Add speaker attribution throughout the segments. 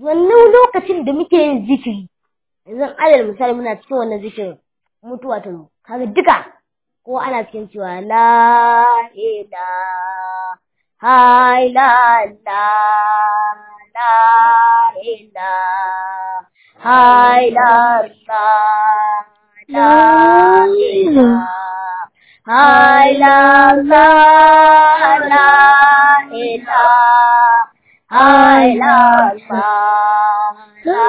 Speaker 1: wannan lokacin da muke yin zikiri yanzu alal misali muna cikin wannan zikirin mutuwa ta zo kaga duka ko ana cikin cewa la ilaha illallah la ilaha illallah la ilaha illallah la ilaha illallah la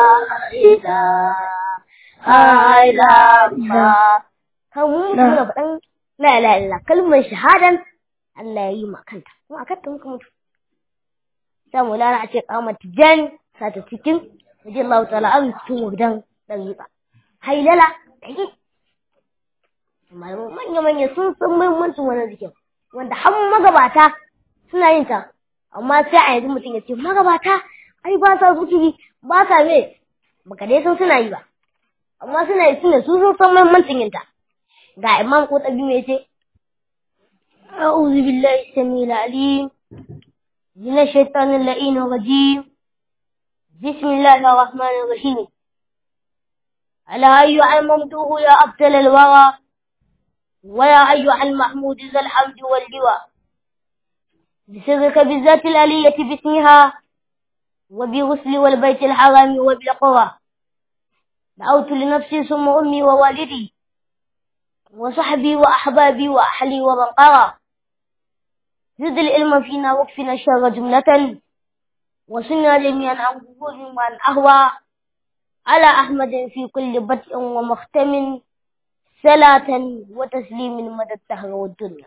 Speaker 1: ilaha illallah kan mu muna faɗan la ilaha illallah kalmar shahadan Allah ya yi ma kanta kuma a kanta muka mutu sai mu lara a ce kamar tijan sa ta cikin waje Allah ta'ala an cikin wadan dariƙa hailala dai malamu manya manya sun san muhimmancin wannan zikin wanda har magabata suna yin ta amma sai a yanzu mutum ya ce magabata ai ba sa zikiri ba sa me baka dai san suna yi ba amma suna yi suna su sun san muhimmancin yin ta ga imam ko tabi me ce أعوذ بالله السميع العليم من الشيطان اللئيم الرجيم بسم الله الرحمن الرحيم ألا أيها الممدوح يا أبطل الورى ويا أيها المحمود ذا الحمد واللواء بسرك بالذات الآلية باسمها وبغسل والبيت الحرام وبالقرى دعوت لنفسي ثم أمي ووالدي وصحبي وأحبابي وأهلي ومن قرى زد العلم فينا واكفنا الشر جملة وصلنا جميعا عن قبول من أهوى على أحمد في كل بدء ومختم صلاة وتسليم مدى الدهر والدنيا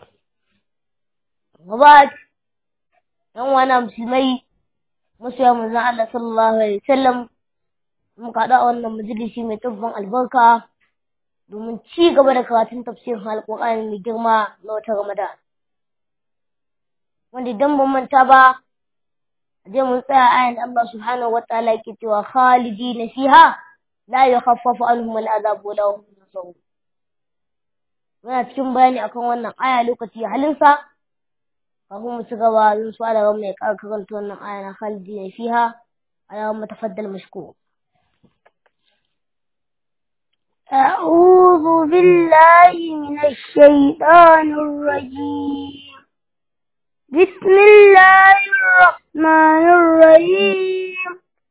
Speaker 1: وبعد يوم أنا مسلمي مسلم من الله صلى الله عليه وسلم muka haɗa wannan majalisi mai tabbon albarka domin ci gaba da karatun tafsirin alƙur'ani mai girma na wata ramadan wanda idan ban manta ba je mun tsaya ayan Allah subhanahu wa ta'ala yake cewa khalidina fiha la yukhaffafu anhum al'adab wa lahum yusawun muna cikin bayani akan wannan aya lokaci halinsa kafin mu ci gaba zan so da mai karanta wannan aya na khalidina fiha ala matafaddal mashkur
Speaker 2: أعوذ بالله من الشيطان الرجيم بسم الله الرحمن الرحيم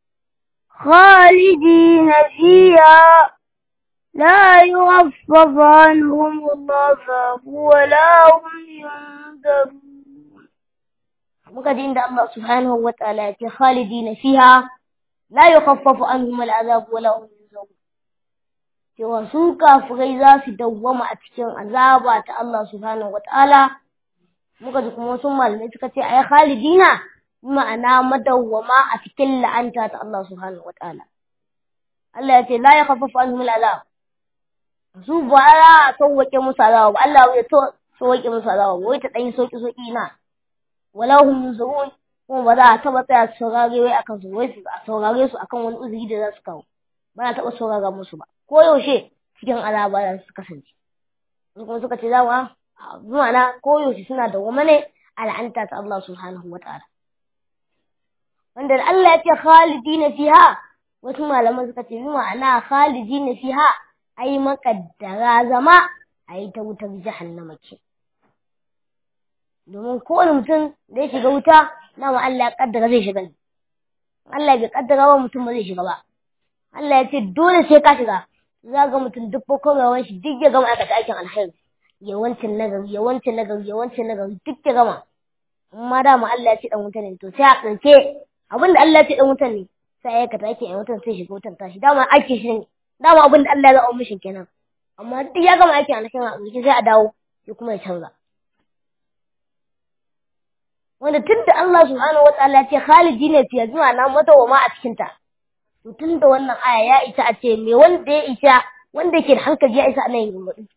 Speaker 2: خالدين فيها لا يخفف عنهم العذاب ولا هم ينذرون
Speaker 1: muka ji inda Allah subhanahu wa ta'ala ya ce khalidina fiha la yukhaffafu anhum al'azab wa la hum yunzarun cewa su kafirai za su dawwama a cikin azaba ta Allah subhanahu wa ta'ala muka ji kuma wasu malamai suka ce ai khalidina ma'ana madawwama a cikin la'anta ta Allah subhanahu wa ta'ala Allah ya ce la yakhaffafu anhum al'azab su ba za a sauwake musu azaba ba Allah ya sauwake musu azaba ba wai ta ɗan soki soki na wala hum yunzarun kuma ba za a taba tsaya su saurare wai akan su wai su a saurare su akan wani uzuri da za su kawo ba za a taba saurara musu ba ko yaushe cikin azaba za su kasance su kuma suka ce dama zuwa na ko yaushe suna da wama ne al'anta ta Allah subhanahu wa ta'ala wanda Allah ya ce khalidina fiha wasu malaman suka ce ma'ana khalidina fiha ai makaddara zama ai ta wutar jahannama ce domin kowane mutum da ya shiga wuta dama Allah ya kaddara zai shiga Allah bai kaddara ba mutum ba zai shiga ba Allah ya ce dole sai ka shiga za ga mutum duk kokorawan shi duk ya gama aikata aikin alkhairi yawancin nagari yawancin nagari yawancin nagari duk ya gama amma dama Allah ya ce dan wuta ne to sai a ƙarshe abin da Allah ya ce dan wuta ne sai ya aikata aikin ɗan wutan sai shiga wutan tashi dama aikin shi ne dama abin da Allah ya zaɓa mishi kenan amma duk ya gama aikin alkhairi a ƙarshe sai a dawo sai kuma ya canza wanda tun da Allah subhanahu wa ta'ala ce khalidi ne fiye zuwa na madawama a cikin ta to tun da wannan aya ya isa a ce me wanda ya isa wanda ke da hankali ya isa a nan yin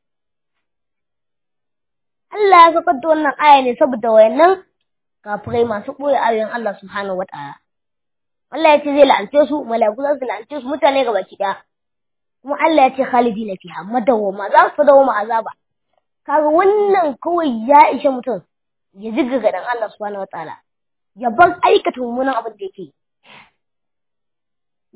Speaker 1: Allah ya saukar da wannan aya ne saboda wayannan kafirai masu ɓoye ayoyin Allah subhanahu wa ta'ala Allah ya ce zai la'ance su mala'iku za su la'ance su mutane gaba ki ɗaya kuma Allah ya ce khalidi na fiha madawama za su dawama azaba kaga wannan kawai ya ishe mutum ya ziga dan Allah subhanahu wataala ya bar aikata mummunan abin da yake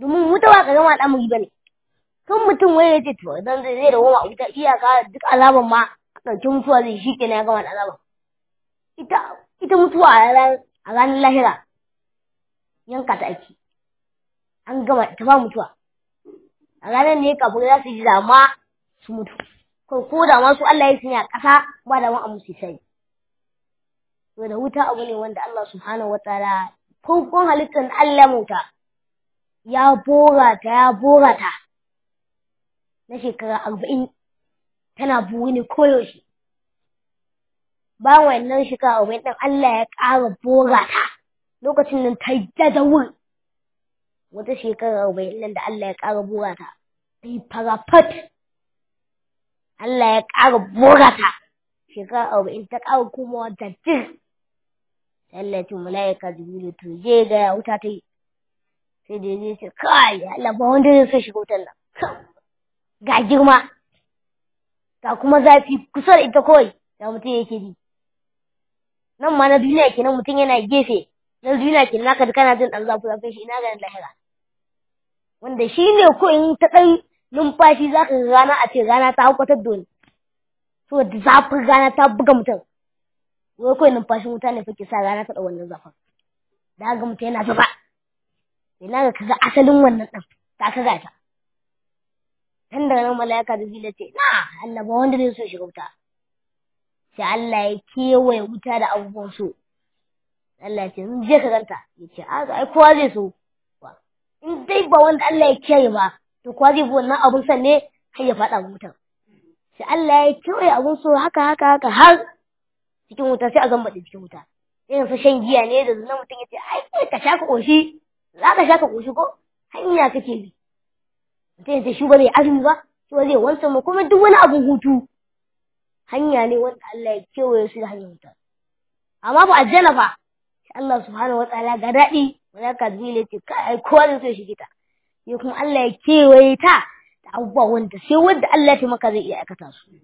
Speaker 1: domin wuta ba ka gama al'amari ba ne kan mutum wai ya ce to idan zai zai da goma wuta iyaka duk azaban ma ɗauki mutuwa zai shi kenan ya gama da azaban ita ita mutuwa a ranar lahira yanka ta ake an gama ta ba mutuwa a ranar ne kafin za su ji dama su mutu ko ko da ma su Allah ya sanya ƙasa ba da ma a musu sai to da wuta abu ne wanda Allah subhanahu wataala farkon halittar Allah muta ya bora ta ya bora ta na shekara arba'in tana buwi ne koyaushe bayan wannan shekara arba'in ɗin Allah ya ƙara bora ta lokacin nan ta yi dadawur wata shekara arba'in nan da Allah ya ƙara bora ta ta yi farafat Allah ya ƙara bora ta shekara arba'in ta ƙara komawa da jir Allah ya ce mala'ika jibrilu to je ga ya wuta ta yi sai da ya ce kai Allah ba wanda zai so shiga wutar nan ga girma ga kuma zafi kusa da ita kawai da mutum yake ji nan ma na duniya kenan mutum yana gefe na duniya kenan naka da kana jin dan zafi zafin shi ina ga lahira wanda shi ne ko in ta ɗan numfashi za ka rana a ce rana ta haukatar da wani saboda zafin rana ta buga mutum wai kawai numfashin wuta ne fake sa rana ta ɗau wannan zafin da ga mutum yana zuba ina ga kaga asalin wannan ɗin ta kaga ta tun daga nan mala'ika da zila ce na Allah ba wanda zai so shiga wuta sai Allah ya kewaye wuta da abubuwan so Allah ya ce in je ka ganta ya ce a ai kowa zai so in dai ba wanda Allah ya kiyaye ba to kowa zai bi wannan abun san ne har ya faɗa wutan sai Allah ya kewaye abun so haka haka haka har cikin wuta sai a zamba cikin wuta irin su shan giya ne da zunan mutum ya ce ai ka sha ka ƙoshi za ka sha ka ƙoshi ko hanya kake bi mutum ya ce shi ba zai azumi ba shi ba zai wansa mu kuma duk wani abun hutu hanya ne wanda Allah ya kewaye su da hanyar wuta amma ba aljanna fa sai Allah subhanahu wa ta'ala ga daɗi malaka zai ce kai kowa zai so shige ta sai kuma Allah ya kewaye ta da abubuwa wanda sai wanda Allah ya taimaka zai iya aikata su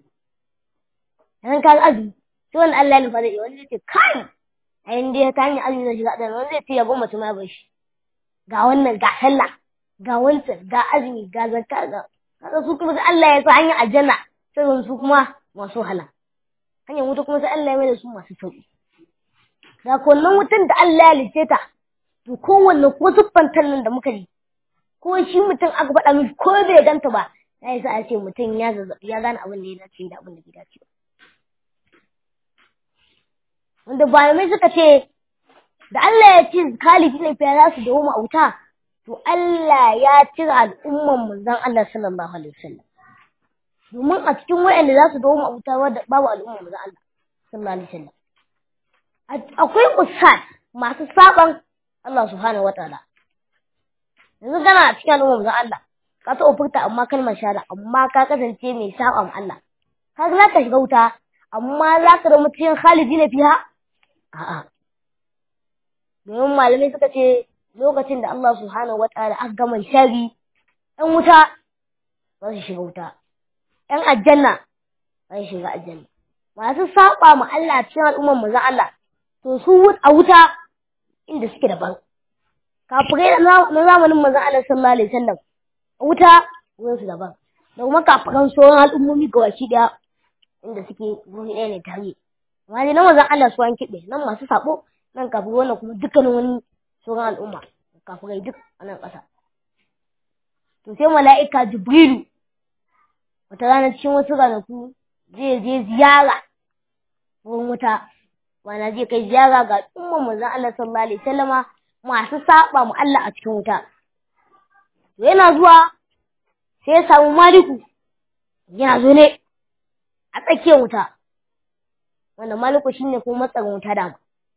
Speaker 1: dan ka azumi sai wanda Allah ya nufa zai iya wanda zai ce kai a yin dai ta hanyar azumi zai shiga ɗan wanda zai ce ya goma ma bar shi ga wannan ga sallah ga wancan ga azumi ga zakka ga kaga su kuma sai Allah ya sa hanyar aljanna sai su kuma masu hala hanyar wuta kuma sai Allah ya mai da su masu sauki ga kullun wutan da Allah ya lice ta to kowanne ko siffantar nan da muka yi ko shi mutum aka faɗa mishi ko bai ganta ba ya sa a ce mutum ya zazzabi ya gane abin da ya dace da abin da bai dace ba wanda bayanai suka ce da Allah ya ce kalifi ne fiye za su dawo a wuta to Allah ya cire al'umman manzon Allah sallallahu alaihi wasallam domin a cikin wayanda za su dawo a wuta wadda babu al'umman manzon Allah sallallahu alaihi wasallam akwai usat masu saban Allah subhanahu wataala yanzu kana a cikin al'umman manzon Allah ka taɓa furta amma kalmar shahada amma ka kasance mai saba ma Allah ka za ka shiga wuta amma za ka zama cikin khalidi na fiha a'a domin malamai suka ce lokacin da Allah subhanahu wataala aka gama shari ɗan wuta za su shiga wuta ɗan aljanna za su shiga aljanna masu saba ma Allah cikin al'ummar manzon Allah to su a wuta inda suke daban kafirai na zamanin manzon Allah sallallahu alaihi wasallam a wuta wurin su daban da kuma kafiran sauran al'ummomi ga waki daya inda suke wuri ɗaya ne tare amma dai na manzon Allah su an kiɗe nan masu sabo nan kafin wannan kuma dukkanin wani sauran al'umma kafirai duk a nan ƙasa to sai mala'ika jibrilu wata rana cikin wasu ranaku zai je ziyara wurin wuta wana zai kai ziyara ga umman manzon Allah sallallahu alaihi wasallama masu saba mu Allah a cikin wuta to yana zuwa sai ya samu maliku yana zo ne a tsakiyar wuta wanda maliku shine kuma matsarin wuta dama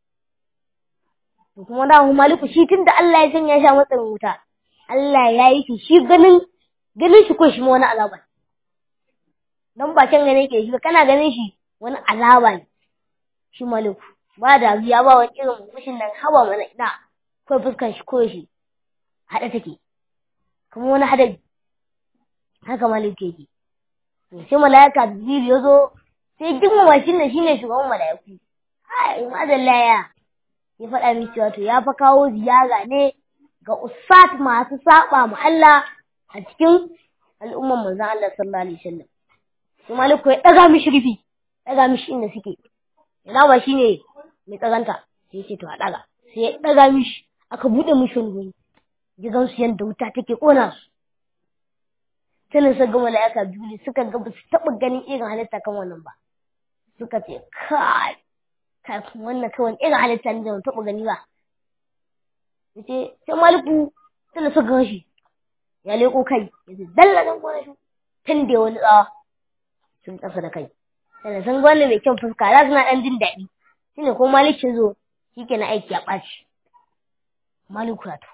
Speaker 1: to kuma da maliku shi tunda Allah ya sanya shi a matsarin wuta Allah ya yi shi shi ganin ganin shi ko shi wani azaba dan ba can gane ke shi kana ganin shi wani azaba ne shi maliku ba da biya ba wani irin mushin nan haba mana ina ko fuskan shi ko shi hada take kuma wani hadari haka maliku yake to sai malaika jibril ya zo sai girmama shi ne shine shugaban malaiku ai madalla ya ya faɗa min cewa to ya fa kawo ziyara ne ga usat masu saba mu Allah a cikin al'umman manzon Allah sallallahu alaihi wasallam sai maliku ya daga mishi rufi daga mishi inda suke ina ba shine mai tsaganta sai ya ce to a daga sai ya daga mishi aka bude mishi wani gidan su yanda wuta take kona su sai suka ga mala'ika biyu suka ga ba su taɓa ganin irin halitta kan wannan ba suka ce kai kafin wannan kawai irin halitta ne da ban taɓa gani ba yace sai maliku sai suka gan shi ya leko kai yace dalla dan gona shi tun da wani tsawa sun kasa da kai sai sun gwanda mai kyan fuska za su na ɗan jin daɗi shine ko malikin zo shi ke na aiki ya ɓaci maliku ya to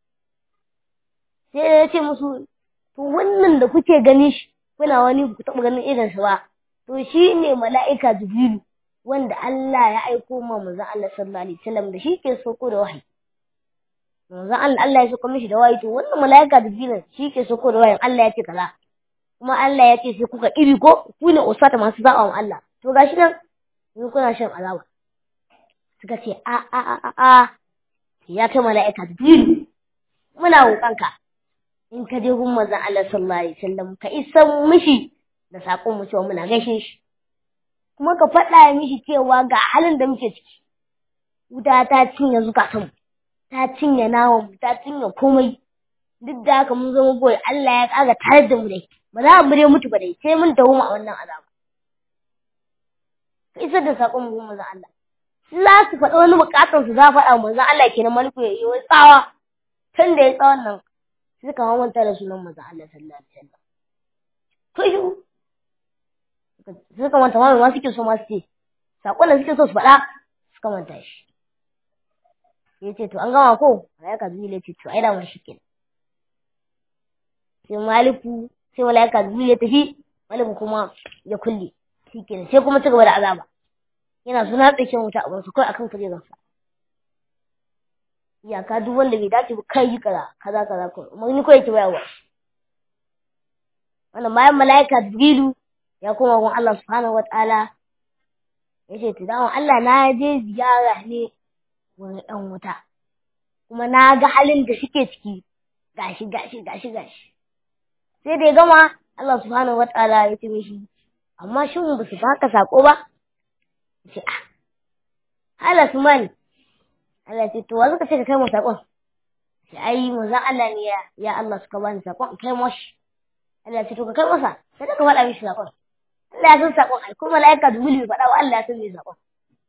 Speaker 1: sai ya ce musu to wannan da kuke gani shi kuna wani ku taɓa ganin irin shi ba to shi ne mala'ika jibrilu wanda Allah ya aiko ma manzon Allah sallallahu alaihi wasallam da shi ke soko da wahayi manzon Allah Allah ya soko mishi da wahayi to wannan mala'ika jibrilu shi ke soko da wahayi Allah ya ce kaza kuma Allah ya ce sai kuka iri ko ku ne usata masu zaɓa wa Allah to gashi nan yanzu kuna shan azaba suka ce a a a a a ya ta mala'ika jibrilu muna roƙonka in ka je gun manzon Allah sallallahu alaihi wasallam ka isa mishi da sakon mu cewa muna gaishe shi kuma ka faɗa mishi cewa ga halin da muke ciki wuta ta cinye zukatan mu ta cinye nawan mu ta cinye komai duk da haka mun zama boye Allah ya kaga tare da mu dai ba za mu dai mutu ba dai sai mun dawo a wannan azaba ka isar da sakon mu gun manzon Allah za su faɗa wani bukatar su za faɗa manzon Allah kenan maliku ya yi tsawa tun da ya tsawon nan suka manta da sunan manzon Allah sallallahu alaihi wasallam to shi suka manta ma ma suke so ma su ce sakon da suke so su faɗa suka manta shi ya ce to an gama ko malaika zuwa ya ce to ai da mun shi kenan sai maliku sai malaika zuwa ya tafi maliku kuma ya kulle shi kenan sai kuma ci gaba da azaba yana suna tsakin wuta a wasu kawai akan kujeransa iyaka duk wanda bai dace ba kai yi kaza kaza kaza ko umarni ko yake bayarwa wannan bayan malaika jibrilu ya koma gun Allah subhanahu wataala yace to dama Allah na je ziyara ne wani dan wuta kuma na ga halin da suke ciki gashi gashi gashi gashi sai da ya gama Allah subhanahu wataala ya ce mishi amma shin ba su baka sako ba yace ah hala sumani Allah ce to wa suka ce ka kai mu sakon sai ai manzon Allah ne ya ya Allah suka bani sakon kai mashi Allah ce to ka kai masa sai ka faɗa mishi sakon Allah ya san sakon ai kuma malaika Jibril faɗa wa Allah ya san me sakon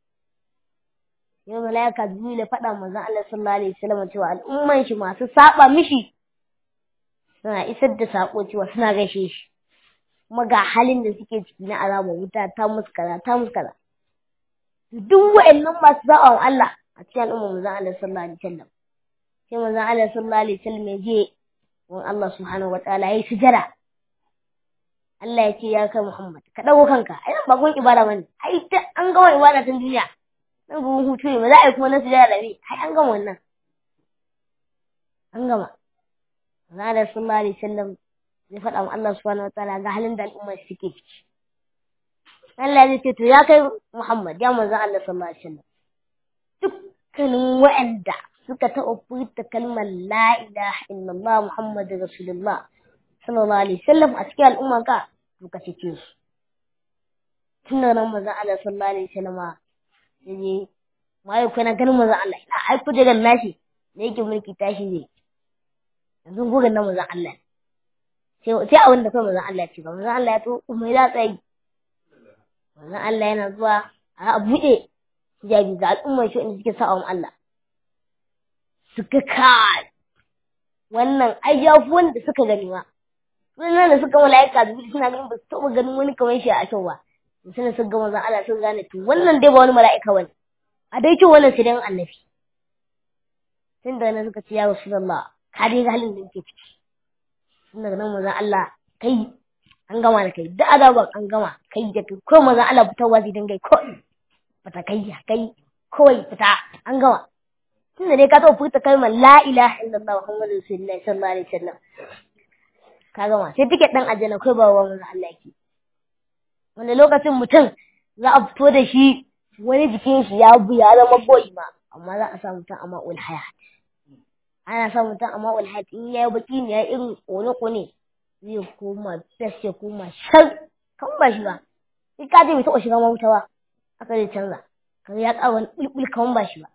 Speaker 1: yau malaika Jibril faɗa manzon Allah sallallahu alaihi wasallam cewa al'umman shi masu saba mishi suna isar da sako cewa suna gaishe shi kuma ga halin da suke ciki na azaba wuta ta musu kaza ta musu kaza duk wa'annan masu saba wa Allah a cikin al'ummar manzon Allah sallallahu alaihi wasallam sai manzon Allah sallallahu alaihi wasallam ya je wa Allah subhanahu wataala yayi sujada Allah ya ce ya kai Muhammad ka dago kanka ai nan ba gun ibada bane ai ta an gama ibada tun duniya nan gun hutu ne ba za a yi kuma na sujada da ni ai an gama wannan an gama manzon Allah sallallahu alaihi wasallam zai faɗa wa Allah subhanahu wataala ga halin da al'umma suke ciki Allah zai ce to ya kai Muhammad ya manzon Allah sallallahu alaihi wasallam dukkanin waɗanda suka taɓa furta kalmar la ilaha illallah Muhammadu Rasulullah sallallahu alaihi wasallam a cikin al'umma ka to ka cece su tun da nan manzon Allah sallallahu alaihi wasallam ya je mai kuna ganin manzon Allah ina ai kuje da nashi da yake mulki tashi ne yanzu gurin nan manzon Allah sai sai abin da kai manzon Allah ya ce ba manzon Allah ya to mai da tsayi manzon Allah yana zuwa a buɗe hijabi ga al'ummar shi inda suke sa'awun Allah suka kai wannan ai ya fi wanda suka gani ba sunan da suka mala'ika da suna ganin ba su taɓa ganin wani kamar shi a kyau ba suna sun gama zan Allah sun gane to wannan dai ba wani mala'ika bane a dai kyau wannan sai dan annabi tun da nan suka ce ya rasulullah ka dai ga halin da yake ciki tun daga nan manzon Allah kai an gama da kai da azaban an gama kai da kai ko manzon Allah fitarwa zai dinga ko fita kai kai kawai fita an gama tunda dai ka taɓa furta kalmar la ilaha illallah muhammadu rasulullahi sallallahu alaihi wasallam ka gama sai tiket ɗin aljanna kai ba wa manzo Allah yake wanda lokacin mutum za a fito da shi wani jikin shi ya bu ya zama boyi ma amma za a sa mutum a ma'ul hayat ana sa mutum amma ulhat in yayi baki ne ya irin kone kone zai koma fes ya koma shan kan ba shi ba sai ka je bai taɓa shiga ma wuta ba aka zai canza kaga ya ƙara wani ɓulɓul kan ba shi ba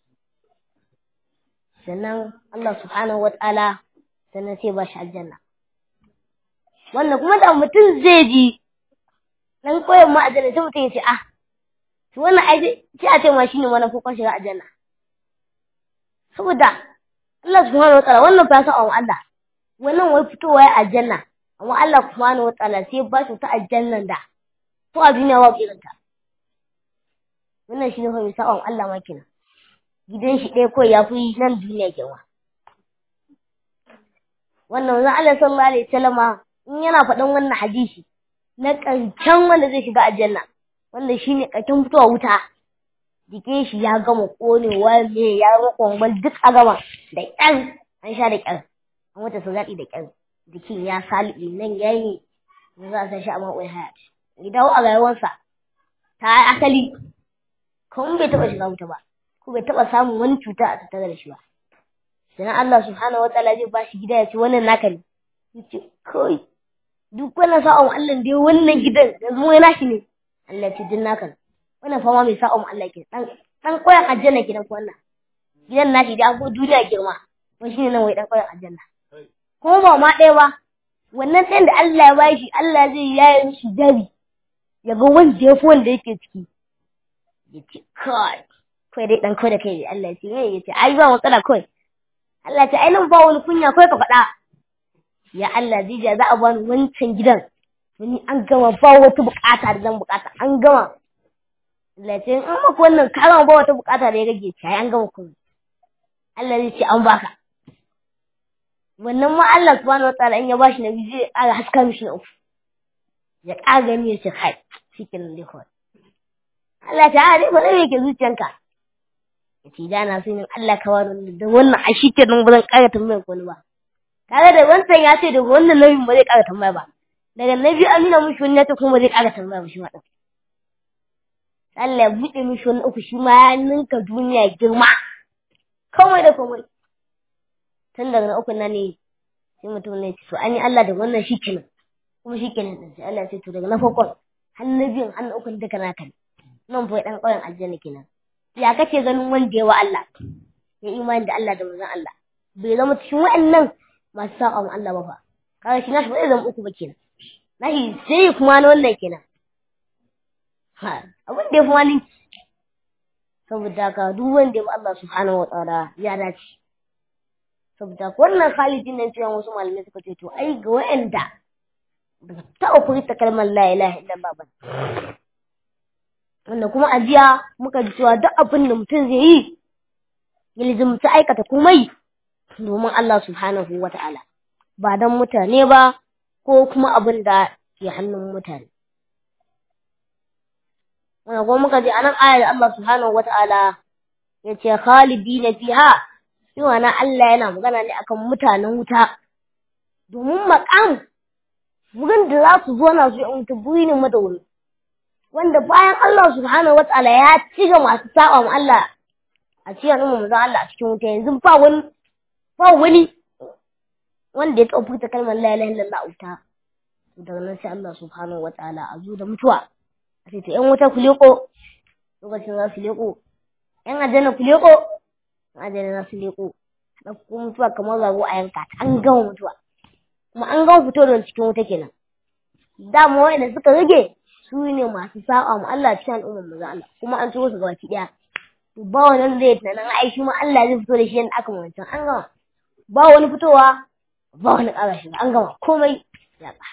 Speaker 1: sannan Allah subhanahu wa ta'ala sannan sai ba shi aljanna wannan kuma da mutum zai ji dan koyon ma aljanna sai mutum ya ce ah to wannan ai sai a ce ma shine mana ko shiga aljanna saboda Allah subhanahu wa ta'ala wannan fa sa Allah wannan wai fitowa ya aljanna amma Allah subhanahu wa ta'ala sai ba shi ta aljannan da ko a duniya ba irin ta wannan shine fa misa'on Allah ma kenan gidan shi ɗaya kawai ya fi nan duniya girma wannan zan Allah sallallahu alaihi wasallama in yana faɗan wannan hadisi na ƙarshen wanda zai shiga aljanna wanda shine ƙarshen fitowa wuta jikin shi ya gama ƙonewa me ya gama kwambal duk a gama da ƙyar an sha da ƙyar an wata su zaɗi da ƙyar jikin ya salibi nan ya yi da za a san shi a ma'uwar hayat ya dawo a rayuwarsa ta asali kuma bai taɓa shiga wuta ba ko bai taɓa samun wani cuta a tattare da shi ba sannan Allah subhanahu wa ta'ala zai ba shi gida ya ce wannan naka ne yace kai duk wannan sa'on Allah dai wannan gidan yanzu wai nashi ne Allah ce din naka wannan fama mai sa'on Allah ke dan dan koyan aljanna gidan ko wannan gidan nashi da an ko duniya girma wai shine nan wai dan koyan aljanna kuma ba ma ɗaya ba wannan ɗayan da Allah ya ba shi Allah zai yaye mishi dabi ya ga wanda ya fi wanda yake ciki ya ce kai kai dai dan kai da kai Allah ya ce ya ce ai ba matsala kai Allah ya ce ai nan ba wani kunya kai ka faɗa ya Allah zija za a bani wancan gidan wani an gama ba wata bukata da zan bukata an gama Allah ce in maka wannan ka gama ba wata bukata da ya rage ta an gama kuma Allah zai ce an baka wannan ma Allah subhanahu wataala in ya bashi na biyu zai ƙara haska mishi na uku ya ƙara gani ya ce kai cikin dai kawai Allah ta dai ba zai yake zuciyanka ya ce da na so yin Allah ka wani da wannan a shi kenan ba zan ƙara tambayar wani ba kaga da wancan ya ce daga wannan nauyin ba zai ƙara tambaya ba daga na biyu an nuna mishi wani ta kuma ba zai ƙara tambaya ba shi ma ɗin Allah ya buɗe mishi wani uku shi ma ya ninka duniya girma komai da komai tun daga na uku na ne sai mutum ne ce to an yi Allah da wannan shi kenan kuma shi kenan ɗin sai Allah ya ce to daga na farkon har na biyun har na ukun duka naka ne nan fa ɗan ƙauyen aljanna kenan ya kace ganin wanda ya wa Allah ya imani da Allah da manzon Allah bai zama cikin wa'annan masu saƙa mu Allah ba fa kaga shi nashi ba zai zama uku ba kenan nashi sai kuma na wannan kenan ha abin da ya fi wani saboda ka duk wanda ya bi Allah subhanahu wa ta'ala ya dace saboda wannan khalidin nan cewa wasu malamai suka ce to ai ga wa'anda ba su taɓa furta kalmar la ilaha illallah ba wanda kuma a jiya muka ji cewa duk abin da mutum zai yi ya lizumta aikata komai domin Allah subhanahu wa ta'ala ba don mutane ba ko kuma abin da ke hannun mutane wanda kuma muka ji anan ayar Allah subhanahu wa ta'ala ya ce khalidina fiha cewa na Allah yana magana ne akan mutanen wuta domin makam wurin da za su zo na su yi wuta buri ne madawuri wanda bayan Allah subhanahu wataala ya ci ga masu saba mu Allah a cikin al'umma manzon Allah a cikin wuta yanzu ba wani ba wani wanda ya taɓa furta kalmar la ilaha illallah a wuta daga nan sai Allah subhanahu wataala a zo da mutuwa a ce to ƴan wuta ku leko lokacin za su leko ƴan aljanna ku leko ƴan aljanna za su leko ɗauko mutuwa kamar zago a yanka ta an gama mutuwa kuma an gama fito da cikin wuta kenan dama wa'anda suka rage su ne masu sa'a mu Allah cikin al'ummar mu Allah kuma an turo su gabaki daya to ba wani zai tunanin ai shi ma Allah zai fito da shi yadda aka wancan an gama ba wani fitowa ba wani ƙara shi an gama komai ya ba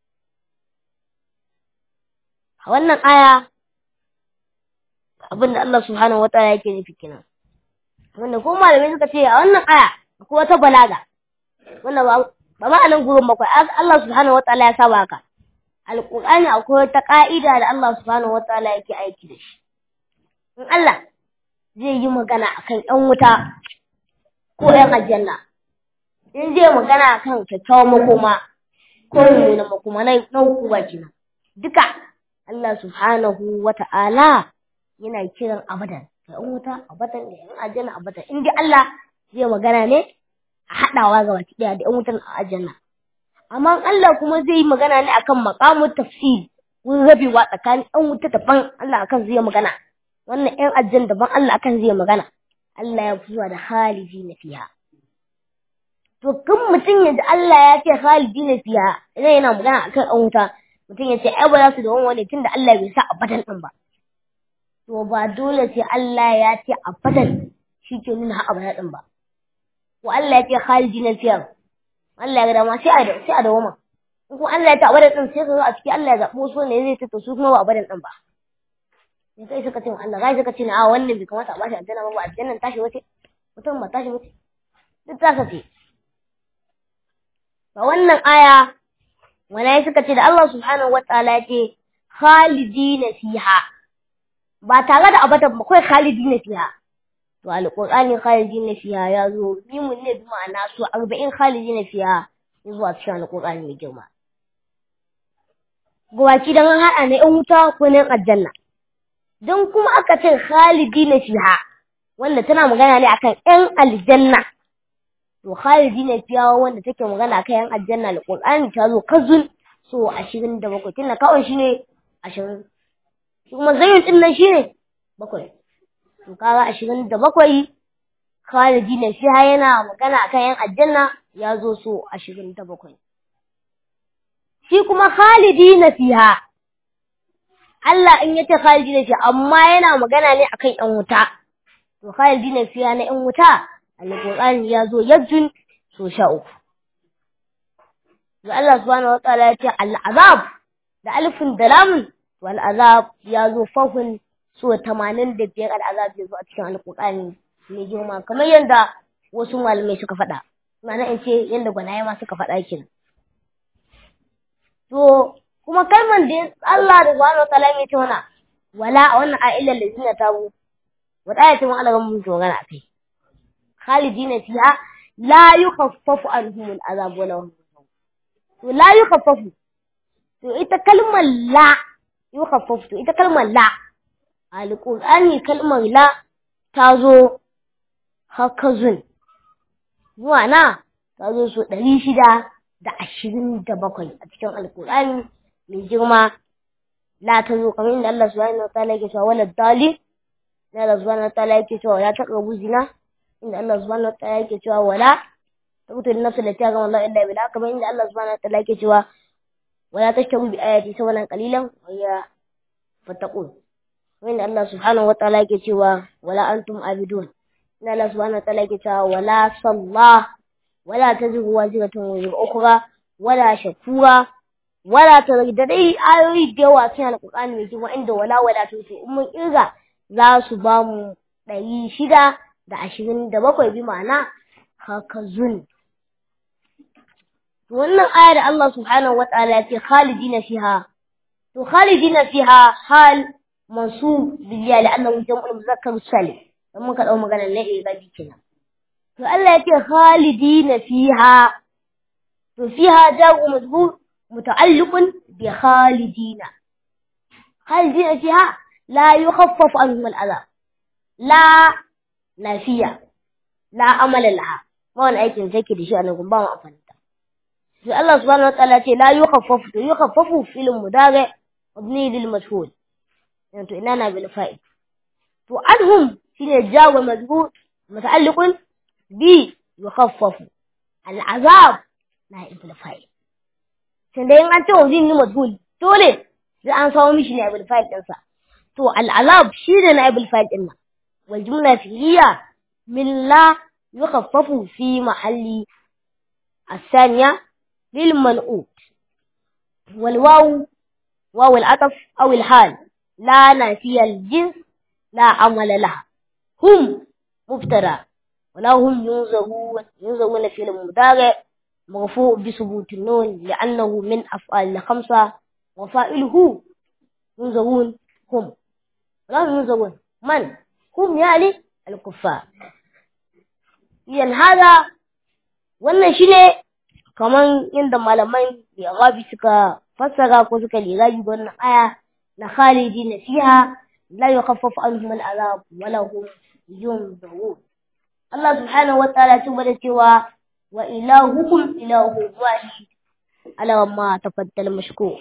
Speaker 1: a wannan aya abinda Allah subhanahu wataala yake nufi kenan wanda ko malamai suka ce a wannan aya akwai wata balaga wanda ba ba ma anan gurin bakwai Allah subhanahu wataala ya saba haka alqur'ani akwai wata ka'ida da Allah subhanahu wataala yake aiki da shi in Allah zai yi magana akan ƴan wuta ko ƴan aljanna in zai magana akan kyakkyawan makoma ko mummunan makoma na na hukuma kenan duka Allah subhanahu wata'ala yana kiran abadan da ƴan wuta abadan da ƴan aljanna abadan in dai Allah zai magana ne a haɗawa ga baki ɗaya da ƴan wutan a aljanna amma Allah kuma zai yi magana ne akan maqamut tafsir wurin rabewa tsakanin ƴan wuta daban Allah akan zai magana wannan ƴan aljanna daban Allah akan zai magana Allah ya fi zuwa da halidina fiha to kun mutum ya ji Allah ya ce halidina fiha idan yana magana akan ƴan wuta mutum ya ce ai ba za su da wani wani tunda Allah bai sa abadan din ba to ba dole sai Allah ya ce abadan shi ke nuna ha abadan din ba ko Allah ya ce khalidina fiha Allah ya ga dama sai a sai a dawoma in kuma Allah ya ce abadan din sai ka zo a ciki Allah ya zabo so ne zai ta su kuma ba abadan din ba in kai suka ce wa Allah gai suka ce na a wannan bai kamata a bashi aljanna ba ba aljannan tashi wace mutum ba tashi wace duk ta ce ba wannan aya wala suka ce da Allah subhanahu wataala ya ce khalidina fiha ba tare da abadan ba kai khalidina fiha to alqur'ani khalidina fiha ya zo mimun ne bi ma'ana su 40 khalidina fiha ya zo a cikin alqur'ani mai girma gawaki dan an hada ne in wuta ko ne aljanna dan kuma aka ce khalidina fiha wanda tana magana ne akan yan aljanna to khalidina fiha wanda take magana akan yan aljanna alqur'ani ta zo kazun so 27 tunda kawai shine 20 kuma zayin din nan shine bakwai to kaga ashirin da bakwai khalidi na fiha yana magana akan yan aljanna ya zo so ashirin da bakwai shi kuma khalidi na fiha Allah in yace khalidi na fiha amma yana magana ne akan yan wuta to khalidi na fiha na yan wuta alqur'ani ya zo yajjun so sha uku ga Allah subhanahu wataala ya ce al'azab da alifin da lamun wal azab ya zo fahun so tamanin da biyar al'azab ya zo a cikin alƙur'ani mai girma kamar yadda wasu malamai suka faɗa ma'ana in ce yadda gwanaye ma suka faɗa kenan to kuma kalman da Allah da subhanahu wataala ya ce mana wala a wannan a'ilan da suna tabu wata ayatin wa Allah mun magana akai khalidina fiha la yukhaffafu anhum al'azab wala hum to la yukhaffafu to ita kalmar la yukhaffafu to ita kalmar la alƙur'ani kalmar la ta zo hakazun zuwa na ta zo so ɗari shida da ashirin da bakwai a cikin alƙur'ani mai girma la ta zo kamar inda Allah subhanahu wa ta'ala yake cewa wala dali inda Allah subhanahu wa ta'ala yake cewa ya taɓa zina inda Allah subhanahu wa ta'ala yake cewa wala تقتل النفس التي حرم الله إلا بالحق كما إن الله سبحانه وتعالى كتوا ولا تشتروا بآياتي ثمنا قليلا وهي فاتقون وإن الله سبحانه وتعالى كتوا ولا أنتم عابدون إن الله سبحانه وتعالى كتوا ولا صلى ولا تزر وازرة وزر أخرى ولا شكورا ولا ترد dai ayoyi da yawa cikin alƙur'ani mai girma inda wala wala to to mun irga za su ba mu ɗari shida da ashirin da bakwai bi ma'ana hakazun wannan aya da Allah subhanahu wa ta'ala ya ce khalidina fiha to khalidina fiha hal mansub biya la'annahu jam'ul muzakkar salim dan muka dau magana ne eh gabi kenan to Allah ya ce khalidina fiha to fiha jaru mazhur muta'alliqun bi khalidina khalidina fiha la yukhaffaf anhum al'azab la nafiya la amala laha ma wani aikin take da shi a nan ba mu amfani da sai Allah subhanahu wa ta'ala ce la yukhaffafu to yukhaffafu fil mudari mabni lil mashhur yani to ina na bil fa'il to anhum shine jawa mazbut muta'alliqun bi yukhaffafu al azab na bil fa'il sai dai an ce wazin ni majhul dole sai an samu mishi ne bil fa'il din sa to al azab shine na bil fa'il din wal jumla fi'liya من لا يخفف في محل الثانية للمنقوط والواو واو العطف أو الحال لا نافية الجنس لا عمل لها هم مبتدا ولا هم ينزغون ينزغون في المضارع مرفوع بثبوت النون لأنه من أفعال الخمسة وفائله ينزغون هم ولا ينزغون من هم يعني الكفار yan hada wannan shine kaman yadda malaman lirabi suka fassara ko suka lirabi wannan aya na khalidina fiha la yukhaffafu anhum al'azab wa la hum yunzarun Allah subhanahu wa ta'ala ya da cewa wa ilahukum ilahu wahid ala ma tafaddal mashkur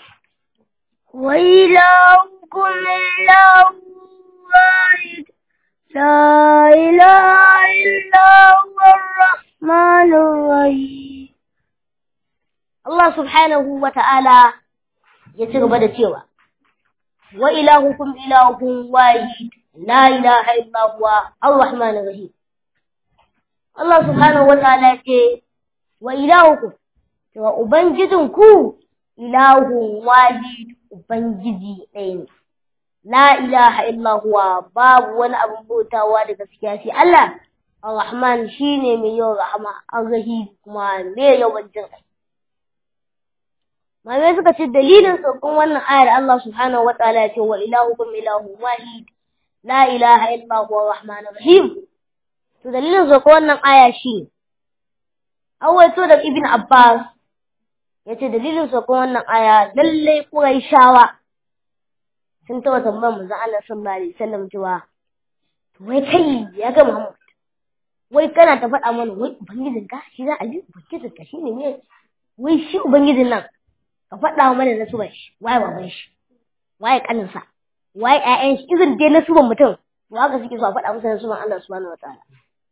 Speaker 2: وإلهكم إله واحد لا إله إلا هو الرحمن الرحيم
Speaker 1: Allah subhanahu wa ta'ala ya ci gaba da cewa wa ilahukum ilahun wahid la ilaha illa huwa ar-rahman rahim Allah subhanahu wa ta'ala ce wa ilahukum cewa ubangijin ku ilahun wahid ubangiji ɗaya ne la ilaha illa huwa babu wani abin bautawa da gaskiya sai Allah ar-rahman shine mai yawan rahama ar-rahim kuma mai yawan jin kai Malamai suka ce dalilin saukan wannan ayar Allah subhanahu wa ta'ala ya ce wa ilahukum ilahu wahid la ilaha illa huwa rahmanur rahim to dalilin saukan wannan aya shi awaito da ibn Abbas ya ce dalilin saukan wannan aya lalle Qurayshawa sun taɓa tambayar manzon Allah sallallahu alaihi wasallam cewa wai kai ya ga Muhammad wai kana ta faɗa mana wai ubangijinka shi za a ji ubangijinka shi ne ne wai shi ubangijin nan ka faɗa mana nasuban shi waye baban shi waye kaninsa waye ƴaƴan shi izin dai nasuban mutum to haka suke so a faɗa musu nasuban Allah subhanahu wataala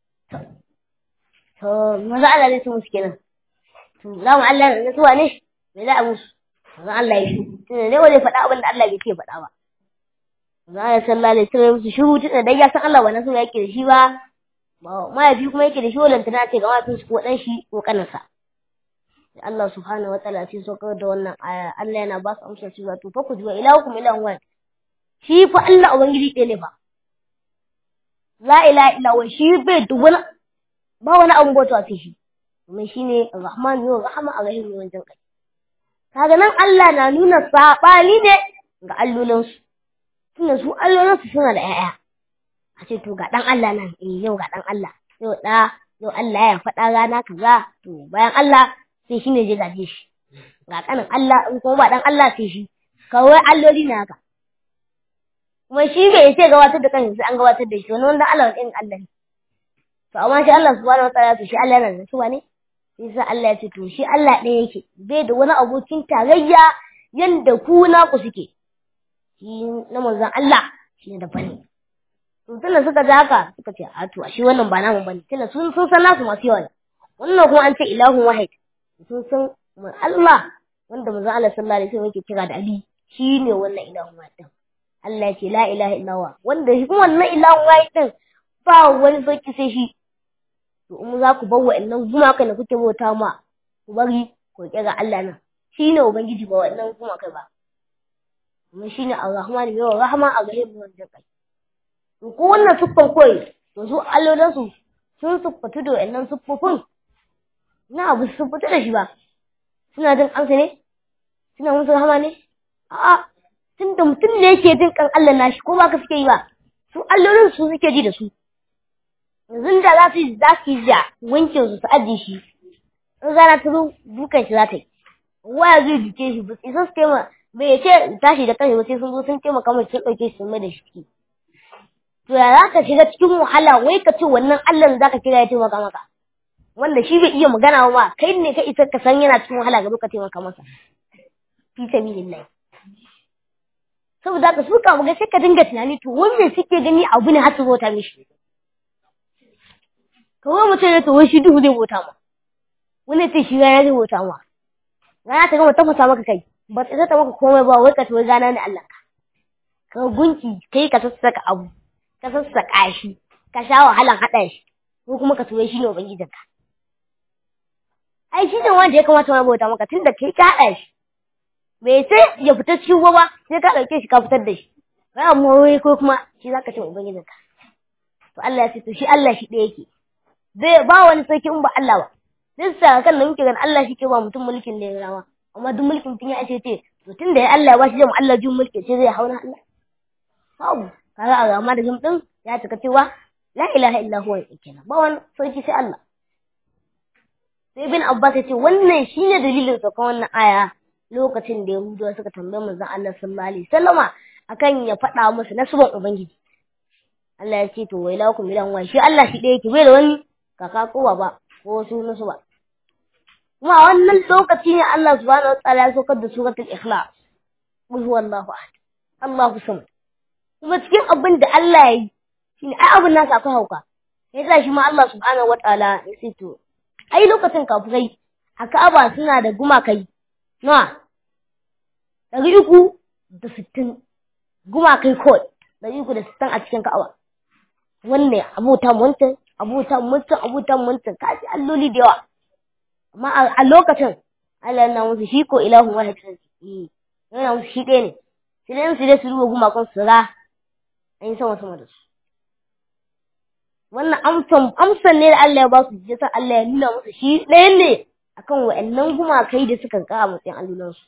Speaker 1: to maza Allah zai su musu kenan to za mu Allah da nasuwa ne me za a musu maza Allah ya shi tunda dai wani faɗa abin da Allah bai ce faɗa ba maza Allah sallallahu alaihi wasallam musu shiru tunda dai ya san Allah ba nasuwa yake da shi ba mahaifi kuma yake da shi walantana ce ga mahaifin shi ko ɗan shi ko kaninsa Allah subhanahu wataala sai saukar da wannan aya Allah yana ba su amsa cewa to fa ku ji wa ilahukum ilahun wahid shi fa Allah ubangiji ɗaya ne fa la ilaha illa huwa shi bai da wani ba wani abun bauta sai shi domin shine rahman yau rahama a rahim yawan jin kai kaga nan Allah na nuna sabani ne ga allolin su tunda su allolin su suna da ƴaƴa a ce to ga dan Allah nan eh yau ga dan Allah yau da yau Allah ya faɗa rana kaza to bayan Allah sai shi ne zai gaje shi ga kanin Allah in kuma ba dan Allah sai shi kawai alloli ne haka kuma shi bai sai gabatar da kansa sai an gabatar da shi wani wanda Allah wani Allah ne to amma shi Allah subhanahu wa ta'ala to shi Allah yana da suwa ne sai sa Allah ya ce to shi Allah ɗaya yake bai da wani abokin tarayya yanda ku na ku suke shi na manzon Allah shi ne da bane to tunda suka ji haka suka ce a to shi wannan ba namu bane tunda sun sun san nasu masu yawa wannan kuma an ce ilahun wahid sun san Allah wanda manzon Allah sallallahu alaihi wasallam yake kira da Ali shine wannan ilahun wahid Allah ya ce la ilaha illallah wanda shi kuma wannan ilahun wahid din ba wani sarki sai shi to in za ku bar wa'annan gumaka da kuke bauta ma ku bari ku kira Allah nan shine ubangiji ba wa'annan gumaka ba kuma shine ar-rahman mai rahama a gare mu wanda kai to ko wannan suffan koyi to su allolin su sun suffatu da wa'annan suffofin na abu su fita da shi ba suna jin kansa ne suna musu rahama ne a'a tun da mutum ne yake jin kan Allah nashi ko ba ka suke yi ba su allolin su suke ji da su yanzu da za su za su yi da wankin su su ajiye shi in rana ta zo dukan shi za ta yi waya zai duke shi ba sai su taimaka bai ce tashi da kanshi ba sai sun zo sun taimaka mai sun ɗauke shi sun mai da shi ciki to ya za ka shiga cikin wahala wai ka ce wannan Allah za ka kira ya taimaka maka wanda shi bai iya magana ba kai ne ka isa ka san yana cikin wahala ga ka taimaka masa fi sabilillah saboda haka su ka ga sai ka dinga tunani to wanda suke gani abu ne har su bauta mishi kawai mutum ne to wai shi duhu zai bauta ma wani ce shi rana zai bauta ma rana ta gama tafasa maka kai ba ta ta maka komai ba wai ka to gana ne Allah ka ka gunki kai ka sassaka abu ka sassaka shi ka sha wahalan haɗa shi ko kuma ka tuwe shi ne ubangijinka ai shi ne wanda ya kamata wani bauta maka tun da kai ka haɗa shi bai sai ya fita cikin ruwa ba sai ka ɗauke shi ka fitar da shi ba amma wai ko kuma shi za ka ce ubangijinka to Allah ya ce to shi Allah shi ɗaya yake bai ba wani sarki in ba Allah ba duk sa kan nan muke ganin Allah shi ke ba mutum mulkin da ya rawa amma duk mulkin mutum ya ce ce to tun da ya Allah ya ba shi jam Allah jin mulki ce zai hauna Allah babu kaga a rama da jim din ya cika cewa la ilaha illa huwa kenan ba wani sarki sai Allah sai bin Abbas ya ce wannan shine dalilin saukan wannan aya lokacin da Yahudawa suka tambaye manzon Allah sallallahu alaihi wasallama akan ya faɗa musu nasuban ubangiji Allah ya ce to wai lakum ilan wa shi Allah shi ɗaya yake bai da wani kaka ko ba ko wasu nasu ba kuma a wannan lokaci ne Allah subhanahu wataala ya saukar da suratul ikhlas qul huwallahu ahad Allahu samad kuma cikin abin da Allah ya yi shine ai abin nasa akwai hauka sai sa shi ma Allah subhanahu wataala ya ce to ai lokacin kafirai a Ka'aba suna da gumakai nawa ɗari uku da sittin gumakai kawai ɗari uku da sittin a cikin Ka'aba wannan abota wancan abota wancan abota wancan kaji alloli da yawa amma a lokacin Allah yana musu shi ko ilahun wahid eh yana musu shi ɗaya ne sai dai su dai su ruwa gumakon su ra an yi sama sama da su wannan amsan amsan ne da Allah ya ba su yasa Allah ya nuna musu shi ɗaya ne akan wa'annan gumakai da suka ka a matsayin allolansu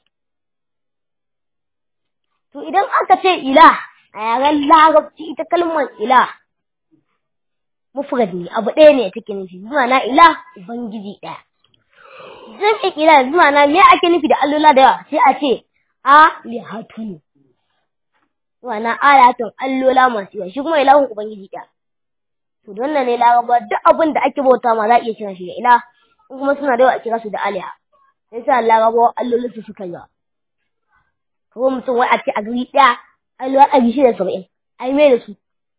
Speaker 1: to idan aka ce ilah a yaren larabci ita kalmar ilah mufrad ne abu ɗaya ne take nufi zuwa na ilah ubangiji ɗaya zan iya kira zuwa na me ake nufi da allola da yawa sai a ce a lihatun zuwa na alatun allola masu yawa shi kuma ilahun ubangiji ɗaya to don ne laraba duk abin da ake bauta ma za a iya kiran shi da ilah in kuma suna da yawa a kira su da aliha sai sa laraba allolin su suka yawa ko mutum wai a ce a gari ɗaya allola ɗari shida saba'in ai mai da su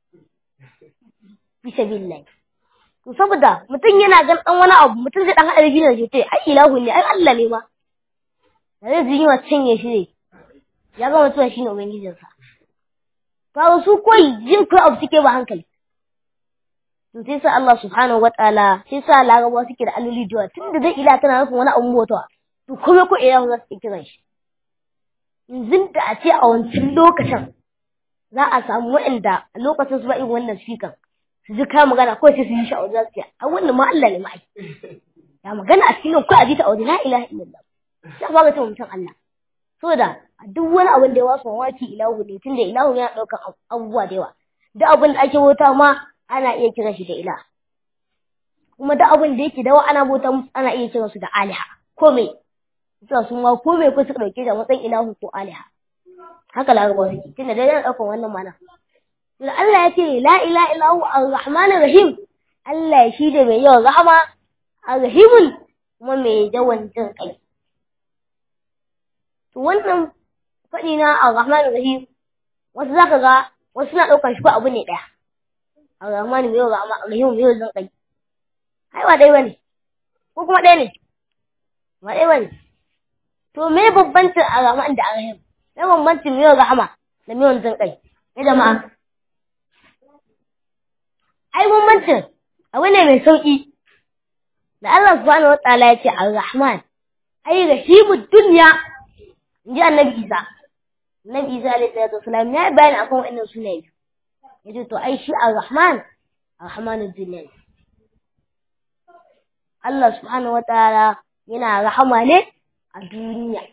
Speaker 1: bisa billahi to saboda mutum yana gan dan wani abu mutum zai dan hada biyu da shi ai ilahu ne ai Allah ne ma da zai ji wa cinye shi ne ya ga mutum shine ubangijin sa to su koyi jin kai abu suke ba hankali to sai sa Allah subhanahu wataala sai sa laraba suke da alloli da tunda zai ila tana nufin wani abu motawa to kuma ko ilahu za su kira shi yanzu da a ce a wancan lokacin za a samu waɗanda a lokacin su ba irin wannan fikan su ji kayan magana ko sai su yi sha'awar za su ce a wannan ma Allah ne ma ai ya magana a cikin ko a ji ta aure la ilaha illallah sai ba ga ta mutum Allah saboda duk wani abin da ya wasu mawaki ilahu ne tunda ilahu yana ɗaukar abubuwa da yawa duk abin da ake bauta ma ana iya kiran shi da ilah kuma duk abin da yake dawa ana bauta musu ana iya kiran su da aliha ko me suka sun ma ko me ko suka dauke da matsayin ilahu ko aliha haka larabawa suke tunda dai yana ɗaukar wannan mana da Allah ya ce la ila ilahu ar-rahmanir rahim Allah shi da mai yawan rahama ar-rahimun kuma mai yawan jin kai to wannan faɗi na ar-rahmanir rahim wasu zaka ga wasu na ɗaukar shi ko abu ne ɗaya ar-rahman mai yawan rahama ar-rahim mai yawan jin kai ai ba ɗaya bane ko kuma ɗaya ne ba ɗaya bane to me bambancin ar-rahman da ar-rahim me bambancin mai yawan rahama da mai yawan jin kai ya jama'a ai bambancin abu ne mai sauƙi da Allah subhanahu wa ta'ala ya ce ar-rahman ai rahimud dunya inji annabi Isa annabi Isa alaihi salatu wasalam ya bayani akan wannan sunaye yace to ai shi ar-rahman ar-rahmanud dunya Allah subhanahu wa ta'ala yana rahama ne a duniya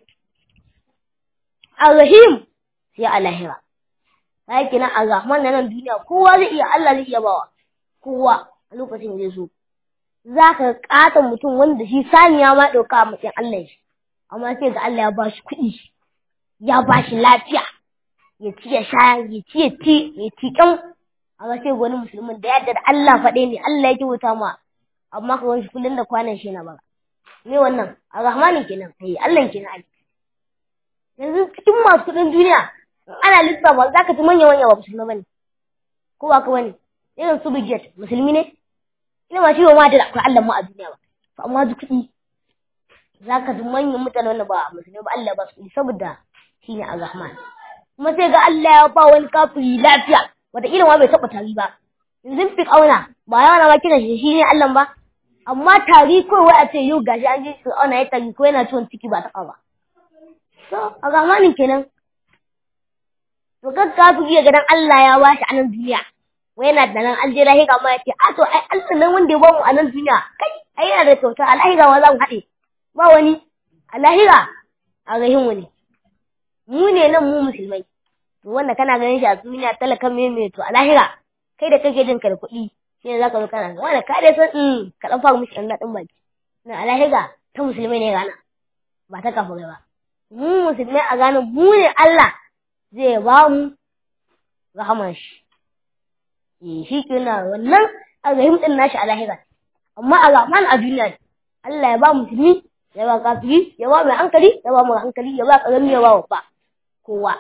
Speaker 1: ar-rahim sai a lahira sai kina ar-rahman nan duniya kowa zai iya Allah zai iya bawa kowa a lokacin zai so za ka ƙata mutum wanda shi saniya ma ɗauka a matsayin Allah shi amma sai ga Allah ya ba shi kuɗi ya ba shi lafiya ya ci ya sha ya ci ya ci ya ci ƙyan amma sai wani musulmin da yadda da Allah faɗe ne Allah ya ki wuta ma amma ka wani kullum da kwanan shi na bara me wannan a rahmanin kenan ai Allah kenan ai yanzu cikin masu kuɗin duniya ana lissafa za ka ci manya manya ba musulmi bane ko ba ka bane irin su Bijet musulmi ne ina ba shi ba ma da akwai Allah mu a duniya ba to amma duk kuɗi zaka ji manyan mutane wanda ba musulmi ba Allah ba su kuɗi saboda shine Ar-Rahman kuma sai ga Allah ya ba wani kafiri lafiya wata ila ma bai taɓa tari ba yanzu fi auna ba yawa na ma kiran shi shine Allah ba amma tari ko wai a ce yau gashi an ji su auna ya tari ko yana ciwon ciki ba taɓa ba so Ar-Rahmanin kenan to kan kafiri ya ga dan Allah ya bashi a nan duniya wai yana da nan an je lahira ma ya ce a to ai Allah nan wanda ya bamu a nan duniya kai ai yana da kyauta a lahira ma za mu haɗe ba wani a lahira a rahin wani mu ne nan mu musulmai to wanda kana ganin shi a duniya talakan me me to a lahira kai da kake jin ka da kuɗi shi ne za ka zo kana ga wanda ka dai san in ka ɗan fara mishi ɗan daɗin baki na a lahira ta musulmai ne rana ba ta kafirai ba mu musulmai a gane mu ne Allah zai ba mu rahaman shi shi kenan wannan arrahim din nashi a lahira amma arrahman a duniya ne Allah ya ba musulmi ya ba kafiri ya ba mai hankali ya ba mai hankali ya ba karami ya ba babba kowa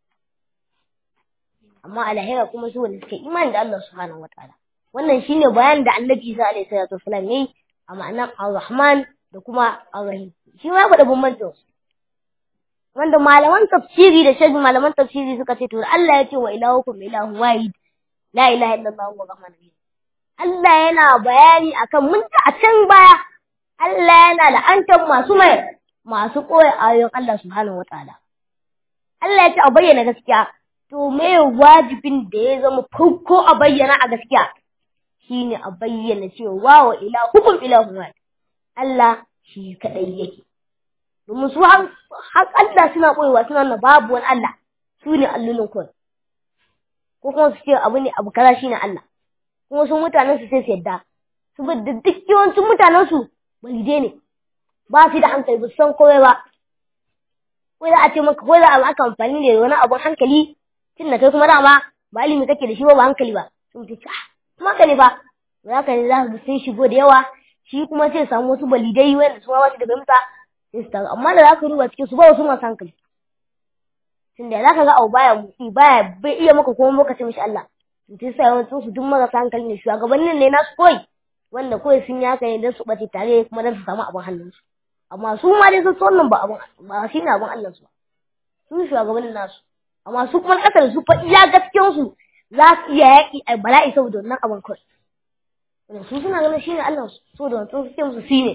Speaker 1: amma alahira kuma su wanda suke imani da Allah subhanahu wataala wannan shine bayanin da Annabi Isa alaihi salatu wasallam yayi a ma'anar Ar-Rahman da kuma Ar-Rahim shi ma faɗa bambancin wanda malaman tafsiri da shaidin malaman tafsiri suka ce to Allah ya ce wa ilahukum ilahu wahid la ilaha illallah wa rahman rahim Allah yana bayani akan mun ta a can baya Allah yana la'antar masu mai masu koyi ayoyin Allah subhanahu wataala Allah ya ce a bayyana gaskiya to me wajibin da ya zama farko a bayyana a gaskiya shine a bayyana cewa wa ilahukum ilahu wahid Allah shi kadai yake domin su har Allah suna ɓoyewa suna na babu wani Allah su ne allolin kawai ko kuma su ce abu ne abu kaza shine Allah kuma su mutanen su sai su yadda su bi da duk yawancin mutanen su balide ne ba su da hankali ba su san komai ba ko za a ce maka ko za a aka amfani da wani abun hankali tun da kai kuma dama ba ilimi kake da shi ba ba hankali ba sun ce ah kuma ka ne ba za ka ne za ka sun shigo da yawa shi kuma sai samu wasu balidai wanda su ma ba su da fahimta sai su taru amma da za ka duba cikin su ba wasu masu hankali tunda za ka ga abu baya motsi baya bai iya maka kuma maka ce mishi Allah to sai sai yawancin su duk marasa hankali ne shugabannin ne nasu koyi wanda kawai sun yi haka ne don su ɓace tare kuma don su samu abin hannunsu amma su ma dai sun so wannan ba abin ba shi ne abin Allah su ba su shugabannin nasu amma su kuma ƙasar su fa iya gaskiyan su za su iya yaƙi a bala'i saboda wannan abin kawai su suna ganin shi ne Allah su saboda wancan suke musu shi ne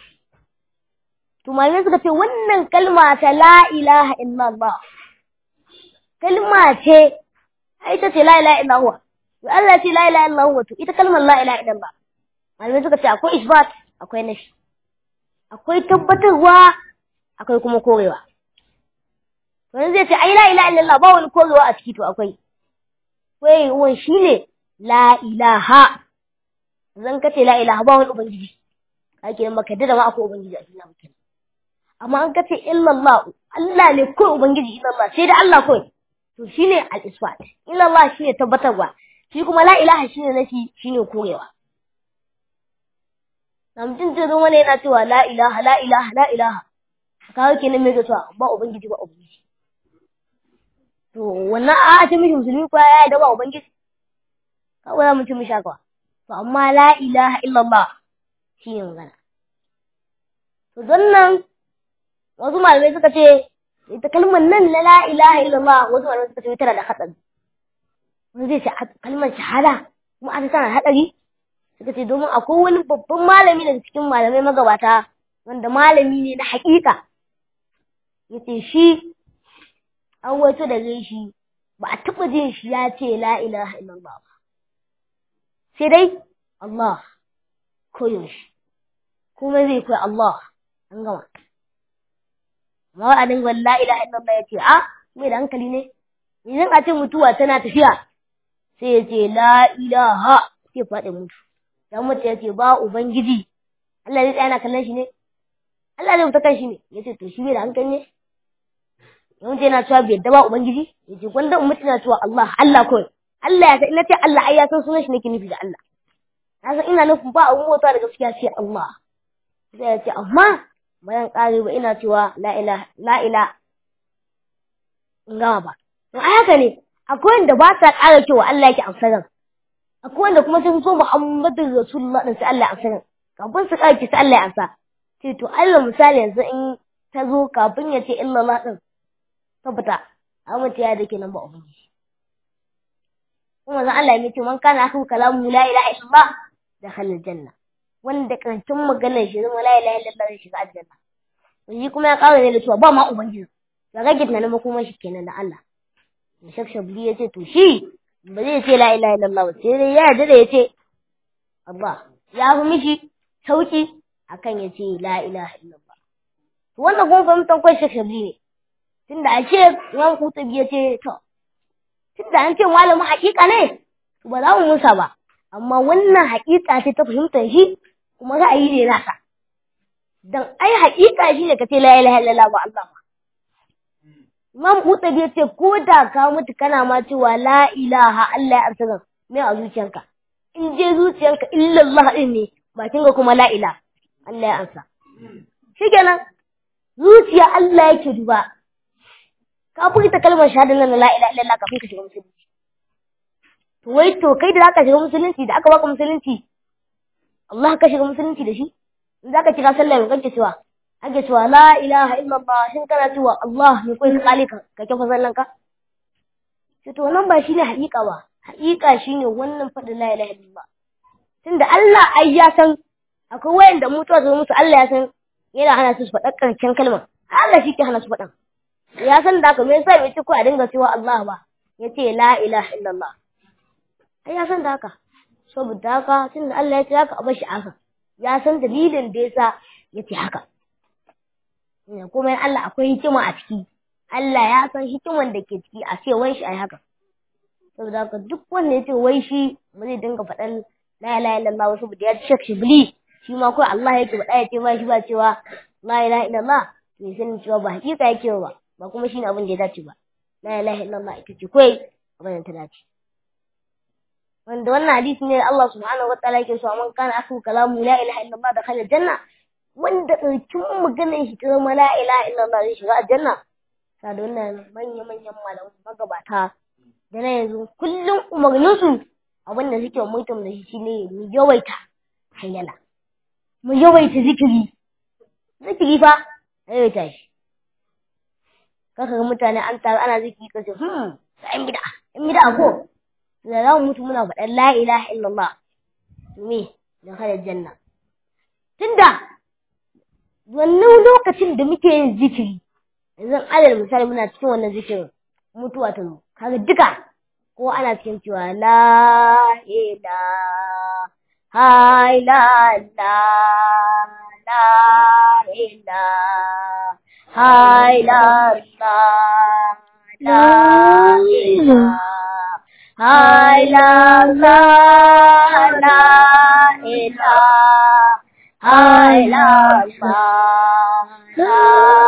Speaker 1: to malamai suka ce wannan kalma ta la ilaha illallah kalma ce ita ce la ilaha illallah to Allah ce la ilaha illallah to ita kalmar la ilaha illallah malamai suka ce akwai isbat akwai nashi akwai tabbatarwa akwai kuma korewa wani zai ce ai la ilaha illallah ba wani korewa a ciki to akwai korewan shine la ilaha zan kace la ilaha ba wani ubangiji kake maka da ma akwai ubangiji a cikin mutum amma an kace illallah Allah ne ko ubangiji illallah sai da Allah kawai to shine al-isbat illallah shine tabbatarwa shi kuma la ilaha shine nafi shine korewa namjin zai zo wani yana cewa la ilaha la ilaha la ilaha kawo kenan mai cewa ba ubangiji ba ubangiji to wannan a ce mishi musulmi ko ya da ba ubangiji kawai ya mutum mishi haka to amma la ilaha illallah shine magana to don nan wasu malamai suka ce ita kalmar nan na la ilaha illallah wasu malamai suka ce tana da hatsari wani zai ce kalmar shahada kuma aka tana hatsari suka ce domin akwai wani babban malami daga cikin malamai magabata wanda malami ne na haƙiƙa ya ce shi an wato da shi ba a taɓa jin shi ya ce la ilaha illallah ba sai dai Allah koyaushe kuma zai koyi Allah an gama amma a dinga la ilaha illallah ya ce a mai da hankali ne idan a ce mutuwa tana tafiya sai ya ce la ilaha sai faɗi mutu dan mutu ya ce ba ubangiji Allah zai tsaya na kallon shi ne Allah zai fita kan shi ne ya ce to shi bai da hankali ne ya mutu yana cewa bai yadda ba ubangiji ya ce gwanda mutu na cewa Allah Allah kawai Allah ya san ina ce Allah ai ya san sunan shi nake nufi da Allah na san ina nufin ba abun mota da gaskiya sai Allah sai ya ce amma bayan ƙare ba ina cewa la ilaha la ilaha in gama ba to ai haka ne akwai wanda ba sa ƙara cewa Allah yake amsaran akwai wanda kuma sun so Muhammadu Rasulullah din sai Allah ya amsa kafin su ƙarki sai Allah ya amsa ce to Allah misali yanzu in ta zo kafin ya ce illallah din tabbata amince ya dake nan ba ubangiji kuma zan Allah ya ce man kana akhu kalamu la ilaha illallah dakhala aljanna wanda karshen maganar shi zama la ilaha illallah zai shiga aljanna shi kuma ya ƙara ne da cewa ba ma ubangiji ga rage tunanin makomar shi kenan da Allah Shek Shabli ya ce to shi ba zai ce la ilaha illallah ba sai dai ya yarda da ya ce Allah ya fi mishi sauki akan ya ce la ilaha illallah to wannan kuma fahimtar kwai Shek Shabli ne tunda a ce Imam Kutubi ya ce to tunda an ce malamin haƙiƙa ne to ba za mu musa ba amma wannan haƙiƙa ce ta fahimtar shi kuma ra'ayi ne nasa dan ai haƙiƙa shi ne ka ce la ilaha illallah ba Allah ba Imam Qurtubi ya ce ko da ka mutu kana ma cewa la ilaha Allah ya amsa me a zuciyanka in je zuciyanka illallah din ne bakin ga kuma la ilaha Allah ya amsa shike shikenan zuciya Allah yake duba ka furta kalmar shahada nan la ilaha illallah kafin ka shiga musulunci to wai to kai da zaka shiga musulunci da aka baka musulunci Allah ka shiga musulunci da shi in zaka kira sallah mai kake cewa ake cewa la ilaha illallah shin kana cewa Allah ne kai ka kale ka ka kafa sallan ka sai to wannan ba shine haƙiƙa ba haƙiƙa shine wannan faɗin la ilaha illallah tunda Allah ai ya san akwai wayanda mutuwa zo musu Allah ya san yana hana su faɗa ƙarshen kalmar Allah shi ke hana su faɗan ya san da haka me yasa bai ce ko a dinga cewa Allah ba ya ce la ilaha illallah ai ya san da haka saboda haka tunda Allah ya ce haka a bar shi haka ya san dalilin da yasa ya ce haka kuma Allah akwai hikima a ciki Allah ya san hikiman da ke ciki a ce wai shi ai haka saboda haka duk wanda ya ce wai shi ba zai dinga faɗan la ilaha illallah saboda ya shek shibli shi ma kawai Allah yake faɗa ya ce ba shi ba cewa la ilaha illallah to sanin cewa ba hakika yake ba ba kuma shine abin da ya dace ba la ilaha illallah ita ce kawai abin da ta dace wanda wannan hadisi ne Allah subhanahu wataala yake so man kana akhu kalamu la ilaha illallah da khala janna wanda ɗaukin maganar shi ta zama la ilaha illallah zai shiga aljanna sa da wannan manya manyan malaman magabata da na yanzu kullum umarninsu abin da suke mutum da shi shine mu yawaita hayyala mu yawaita zikiri zikiri fa yawaita shi kaka ga mutane an taru ana zikiri kace hmm sai bid'a in bid'a ko da za mu mutu muna faɗan la ilaha illallah me da kada janna tunda wannan lokacin da muke yin zikiri yanzu alal misali muna cikin wannan zikirin mutuwa ta zo kaga duka ko ana cikin cewa la ilaha illallah la ilaha illallah la ilaha illallah la ilaha illallah la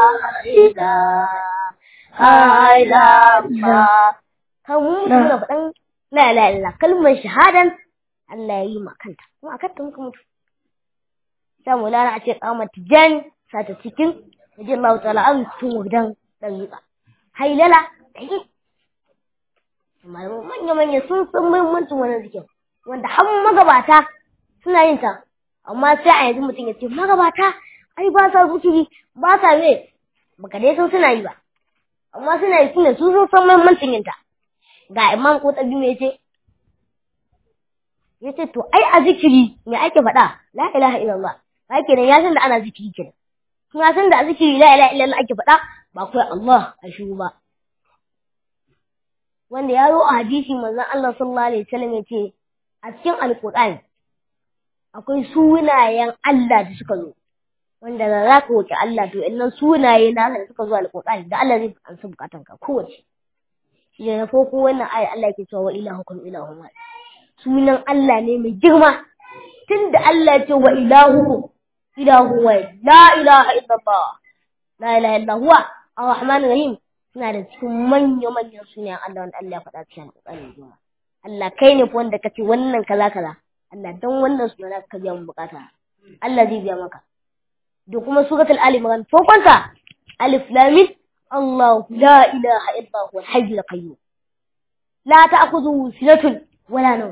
Speaker 1: ilaha illallah kan mu muna faɗan la ilaha illallah kalmar shahadan Allah ya yi ma kanta kuma akan ta muka mutu sai mulana a ce kamar tijan sata cikin yaji Allah ta'ala an tun wadan dan yuka hailala da yi malamu manya manya sun san muhimmancin wannan zikin wanda har magabata suna yin ta amma sai a yanzu mutum ya ce magabata ai ba sa zikiri ba sa me baka dai san suna yi ba amma suna yi suna su sun san muhimmancin yin ta ga imam ko tabi me yace yace to ai a zikiri me ake faɗa la ilaha illallah ba kenan ya san da ana zikiri kenan kuma san da a zikiri la ilaha illallah ake faɗa ba kai Allah a shiru ba wanda ya zo a hadisi manzon Allah sallallahu alaihi wasallam yace a cikin alqur'ani akwai sunayen Allah da suka zo wanda da za ka roƙi Allah to innan sunaye na da suka zo alqur'ani da Allah zai ansa bukatanka kowace shi da farko wannan aya Allah yake cewa wa ilahukum ilahun wahid sunan Allah ne mai girma tunda Allah ya ce wa ilahukum ilahu wahid la ilaha illallah la ilaha illa huwa arrahman rahim suna da cikin manya manyan sunayen Allah wanda Allah ya faɗa cikin alƙur'ani girma Allah kai ne wanda kace wannan kaza kaza Allah dan wannan sunan ka biya mu bukata Allah zai biya maka da kuma suratul ali imran farkonta alif lam mim الله لا إله إلا هو الحي القيوم لا تأخذه سنة ولا نوم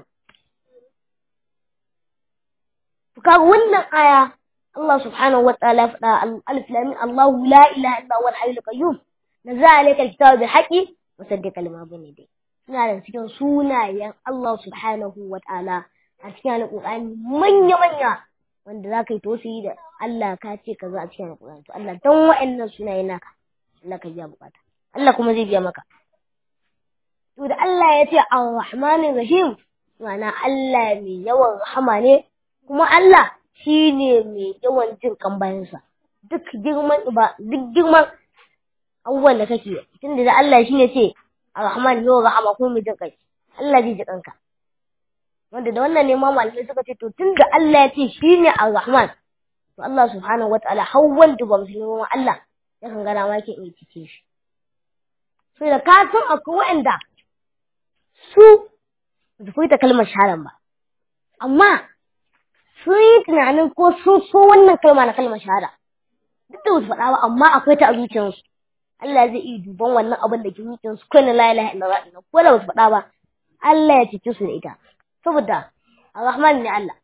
Speaker 1: فكان wannan aya Allah subhanahu wa ta'ala faɗa alif lam Allah la ilaha illa huwa al-hayy al-qayyum nazala alayka al-kitaba bil haqqi musaddiqan lima bayna yadayhi suna da cikin sunayen Allah subhanahu wa ta'ala a cikin alƙur'ani manya manya wanda za ka yi tosiyi da Allah ka ce kaza a cikin alƙur'ani to Allah dan wa'annan sunaye naka Allah ka biya bukata Allah kuma zai biya maka to da Allah ya ce ar-rahmanir rahim ma'ana Allah mai yawan rahama ne kuma Allah shine mai yawan jin kan bayansa duk girman ba duk girman abubuwan da kake tunda da Allah shine ce ar-rahman yawan rahama kuma mai jin kai Allah zai ji kanka wanda da wannan ne ma malamai suka ce to tunda Allah ya ce shine ar-rahman to Allah subhanahu wataala har wanda ba musulmi ba Allah yakan gana ma yake iya cike shi sai da ka san akwai waɗanda su su furta kalmar shahadan ba amma sun yi tunanin ko sun so wannan kalma na kalmar shahada duk da su faɗa ba amma akwai ta a zuciyarsu Allah zai iya duban wannan abin da ke zuciyarsu ko na la ilaha illallah din ko da ba su faɗa ba Allah ya cece su da ita saboda Ar-Rahman ne Allah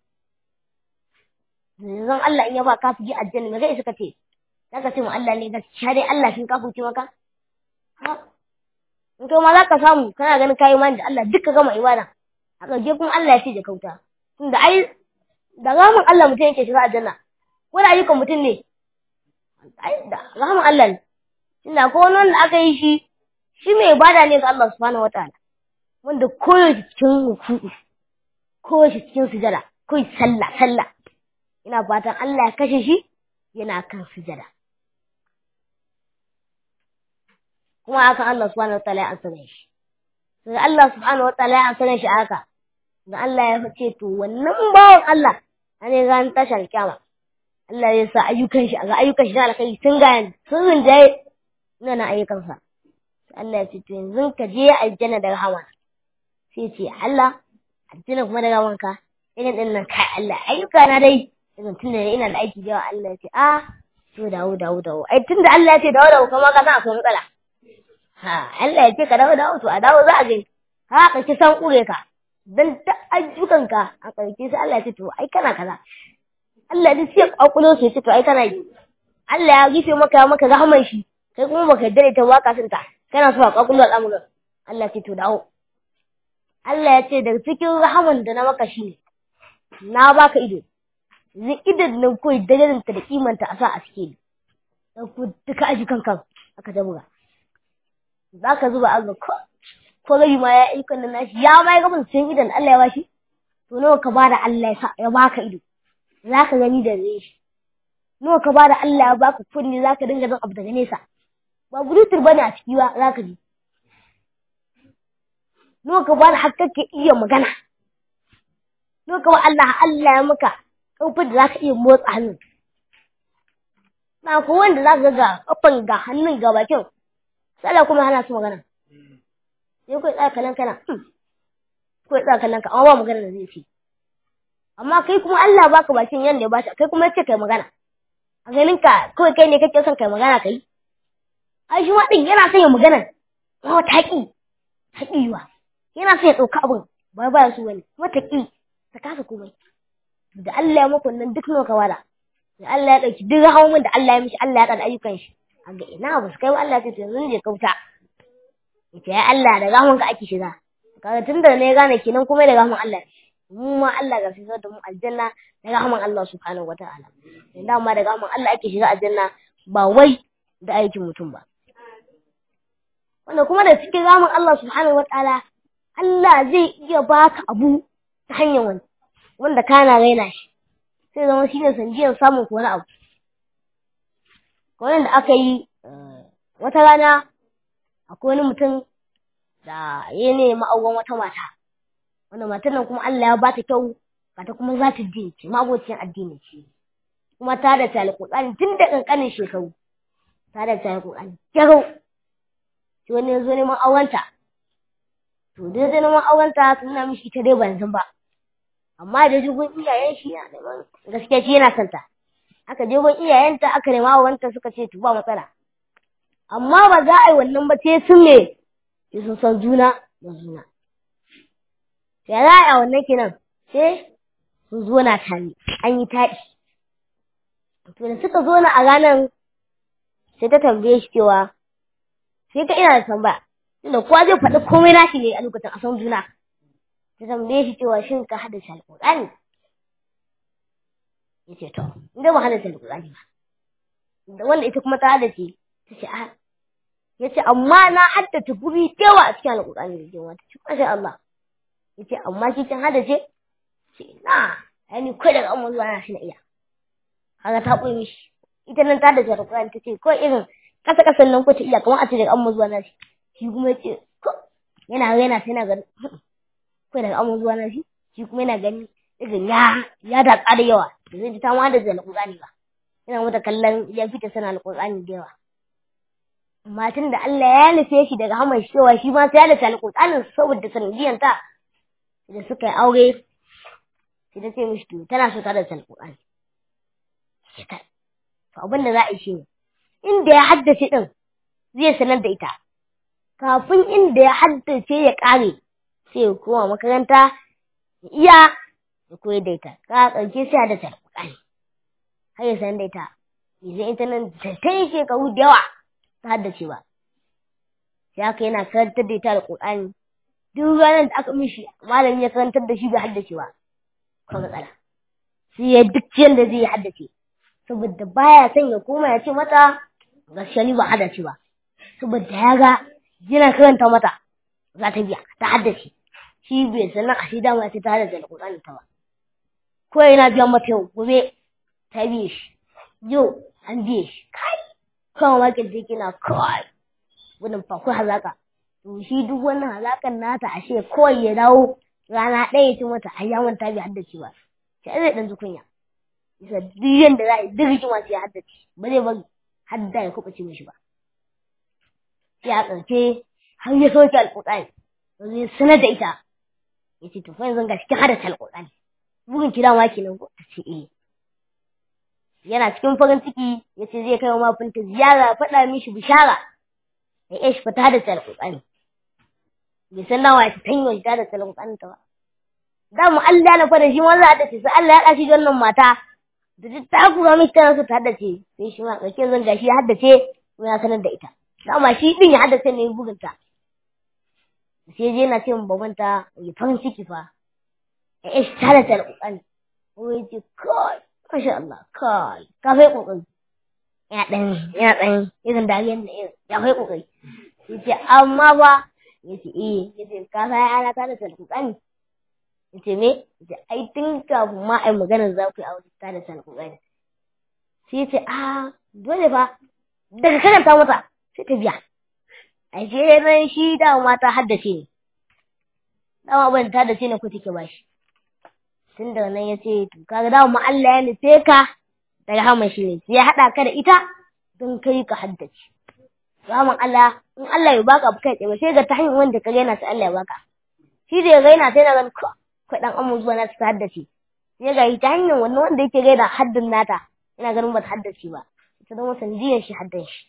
Speaker 1: yanzu Allah in ya ba kafiri aljanna me kai suka ce zaka ce mu Allah ne gaskiya dai Allah shin kafirci maka ha in kai ma zaka samu kana ganin kayi mani da Allah duka gama ibada a ƙarshe kuma Allah ya ce da kauta tunda ai da ramin Allah mutum yake shiga aljanna ko da ayyukan mutum ne ai da ramin Allah ne tunda ko wani wanda aka yi shi shi mai ibada ne ga Allah subhanahu wataala wanda koyaushe cikin ruku'u koyaushe cikin sujada koyi sallah sallah ina fatan Allah ya kashe shi yana kan sujada kuma akan Allah subhanahu wataala ya ansana shi sai Allah subhanahu wataala ya ansana shi haka da Allah ya ce to wannan bawan Allah ane ran tashar kyama Allah ya sa ayyukan shi ga ayyukan shi na alkai sun ga sun rinjaye ina na ayyukan sa Allah ya ce to yanzu ka je aljanna da rahama sai ce Allah aljanna kuma da rahamanka irin din nan kai Allah ayyuka na dai irin tunda ina da aiki da yawa Allah ya ce a to dawo dawo dawo ai tunda Allah ya ce dawo dawo kuma ka san akwai matsala ha Allah ya ce ka dawo dawo to a dawo za a gani ha ka ci san kure ka dan ta ayyukanka a ƙarshe sai Allah ya ce to ai kana kaza Allah ya ce kwakulo sai ce to ai kana yi Allah ya gife maka ya maka rahman shi kai kuma baka dare ta waka sun ta kana so a kwakulo al'amuran Allah ya ce to dawo Allah ya ce daga cikin rahaman da na maka shi na baka ido zai idan nan koyi darajarta da kimanta a sa a cikin dan ku duka ayyukan kan aka jabuga zaka zuba a ga ko rabi ma ya ayyukan nan nashi ya ma ya gaba cikin idan Allah ya bashi to nawa ka bada Allah ya sa ya baka ido zaka gani da zai shi nawa ka bada Allah ya baka kunni zaka dinga jin abu daga nesa ba bluetooth bane a ciki ba zaka ji nawa ka bada har kake iya magana nawa ka ba Allah Allah ya maka kofar da zaka iya motsa hannun na ko wanda zaka ga kafan ga hannun ga bakin sai kuma hana su magana sai kai tsaya kallon kana kai tsaya kallon ka amma ba magana da zai ce amma kai kuma Allah baka bakin yanda ya bashi kai kuma yace kai magana a ganin ka kawai kai ne kake son kai magana kai ai shi ma din yana son ya magana kuma taki takiwa yana son ya dauka abin ba ba su wani kuma taki ta kasa komai da Allah ya maka wannan duk nawa ka wada da Allah ya dauki duk hawan da Allah ya mishi Allah ya kada ayyukan shi a ga ina ba su kai Allah ya ce yanzu ne kauta yace ya Allah da rahman ka ake shiga kaga tunda ne gane kenan kuma da rahman Allah mu ma Allah ga fitar da mu aljanna da rahman Allah subhanahu wataala dan ma da rahman Allah ake shiga aljanna ba wai da aikin mutum ba wanda kuma da cikin rahman Allah subhanahu wataala Allah zai iya baka abu ta hanyar wani wanda kana raina shi sai zama shine sanjiyar samun wani abu kawai da aka yi wata rana akwai wani mutum da ya nema auren wata mata wanda matan nan kuma Allah ya bata kyau ta kuma za ta din ce mabocin addini ce kuma ta da tali kokani tun da kankanin shekaru ta da tali kokani kyau shi wani ya zo neman aurenta to dai zai neman aurenta sun na mishi ita dai ban san ba amma da jigon iyayen shi yana neman gaskiya shi yana santa aka je gun iyayenta aka nema aurenta suka ce to ba matsala amma ba za a yi wannan ba sai sun me sai sun san juna da juna sai za a yi wannan kenan sai sun zo na tare an yi taɗi to da suka zo na a ranar sai ta tambaye shi cewa sai ka ina da tambaya tunda kowa zai faɗi komai nashi ne a lokacin a san juna ta tambaye shi cewa shin ka haddace alƙur'ani ya ce to inda ba haddace alƙur'ani ba da wanda ita kuma ta haddace ta ce a ya ce amma na haddace guri yawa a cikin alƙur'ani da yawa ta ce masha Allah ya ce amma shi kin haddace ce na yani kai daga amma zuwa na shi na iya haka ta koyi mishi ita nan ta haddace alƙur'ani ta ce ko irin kasa kasan nan ko ta iya kamar a ce daga amma zuwa na shi shi kuma ya ce yana yana sai na gani kai daga amma zuwa na shi shi kuma yana gani irin ya ya da da yawa da zai ji ta ma da alƙur'ani ba yana mata kallon ya fita sana alƙur'ani da yawa amma tun da Allah ya nufe shi daga hamar cewa shi ma sai ya nufe alƙur'anin saboda sanadiyan ta da suka yi aure sai ta ce mishi to tana so ta da alƙur'ani to abin da za a yi shi ne inda ya haddace din zai sanar da ita kafin inda ya haddace ya ƙare sai ya koma makaranta ya iya ya koyar da ita ka ƙarshe sai haddace alƙur'ani har ya sanar da ita yanzu ita nan ta yi shekaru da yawa ta haddace ba sai haka yana karantar da ita alƙur'ani duk ranar da aka mishi malami ya karantar da shi bai haddace ba ko matsala sai ya duk yadda zai haddace saboda baya son ya koma ya ce mata gaskiya ni ba haddace ba saboda ya ga yana karanta mata za ta biya ta haddace shi bai sanar a shi dama sai ta haddace alƙur'ani ta ba ko yana biyan mata yau gobe ta biye shi yau an biye shi kai kawai makin da yake na kawai gudun fa ko hazaka to shi duk wannan hazakan nata ashe kawai ya dawo rana ɗaya ya ci mata ai ya manta bai haddace ba sai zai dan kunya bisa duk yanda za a yi duk hikima sai ya haddace ba zai bari hadda ya kuɓuce mishi ba sai a ƙarshe har ya soke alƙur'ani yanzu ya sanar da ita ya ce to fa yanzu ga cikin haddace alƙur'ani bugun kira ma kenan ko ta ce eh yana cikin farin ciki ya ce zai kai wa mafinta ziyara faɗa mishi bishara ya iya shi fita da alƙur'ani bai san nawa ya ta tanyo shi da alƙur'ani ta ba da mu Allah na fara shi wanda ya dace sai Allah ya dace wannan mata da duk ta kura mishi tana so ta haddace sai shi ma ƙarshe zan gashi ya haddace kuma ya sanar da ita dama shi din ya haddace ne bugunta sai je na ce min babanta ya farin ciki fa ya iya shi ta da alƙur'ani ko ya ce kai masha Allah kai ka fai kokari ya dan ya dan irin dariyar da irin ya fai kokari yace amma ba yace eh yace ka sai ana ta da alƙur'ani yace me yace ai tun kafin ma ai maganar za ku yi aure ta da alƙur'ani sai yace a dole fa daga karanta mata sai ta biya ai sai ran shi da mata haddace ne dama ban ta da ce ne ku take bashi tun da nan ya ce to kaga da mu Allah ya nufe ka daga hama shi ne sai ya haɗa ka da ita don kai ka haddace ramin Allah in Allah ya baka kai tsaye sai ga ta hanyar wanda ka gaina sai Allah ya baka shi da ya gaina sai na gan ko kai dan amma zuwa na ta haddace sai ga ta hanyar wannan wanda yake gaina haddin nata ina ganin ba ta haddace ba ita zama sanadiyar shi haddan shi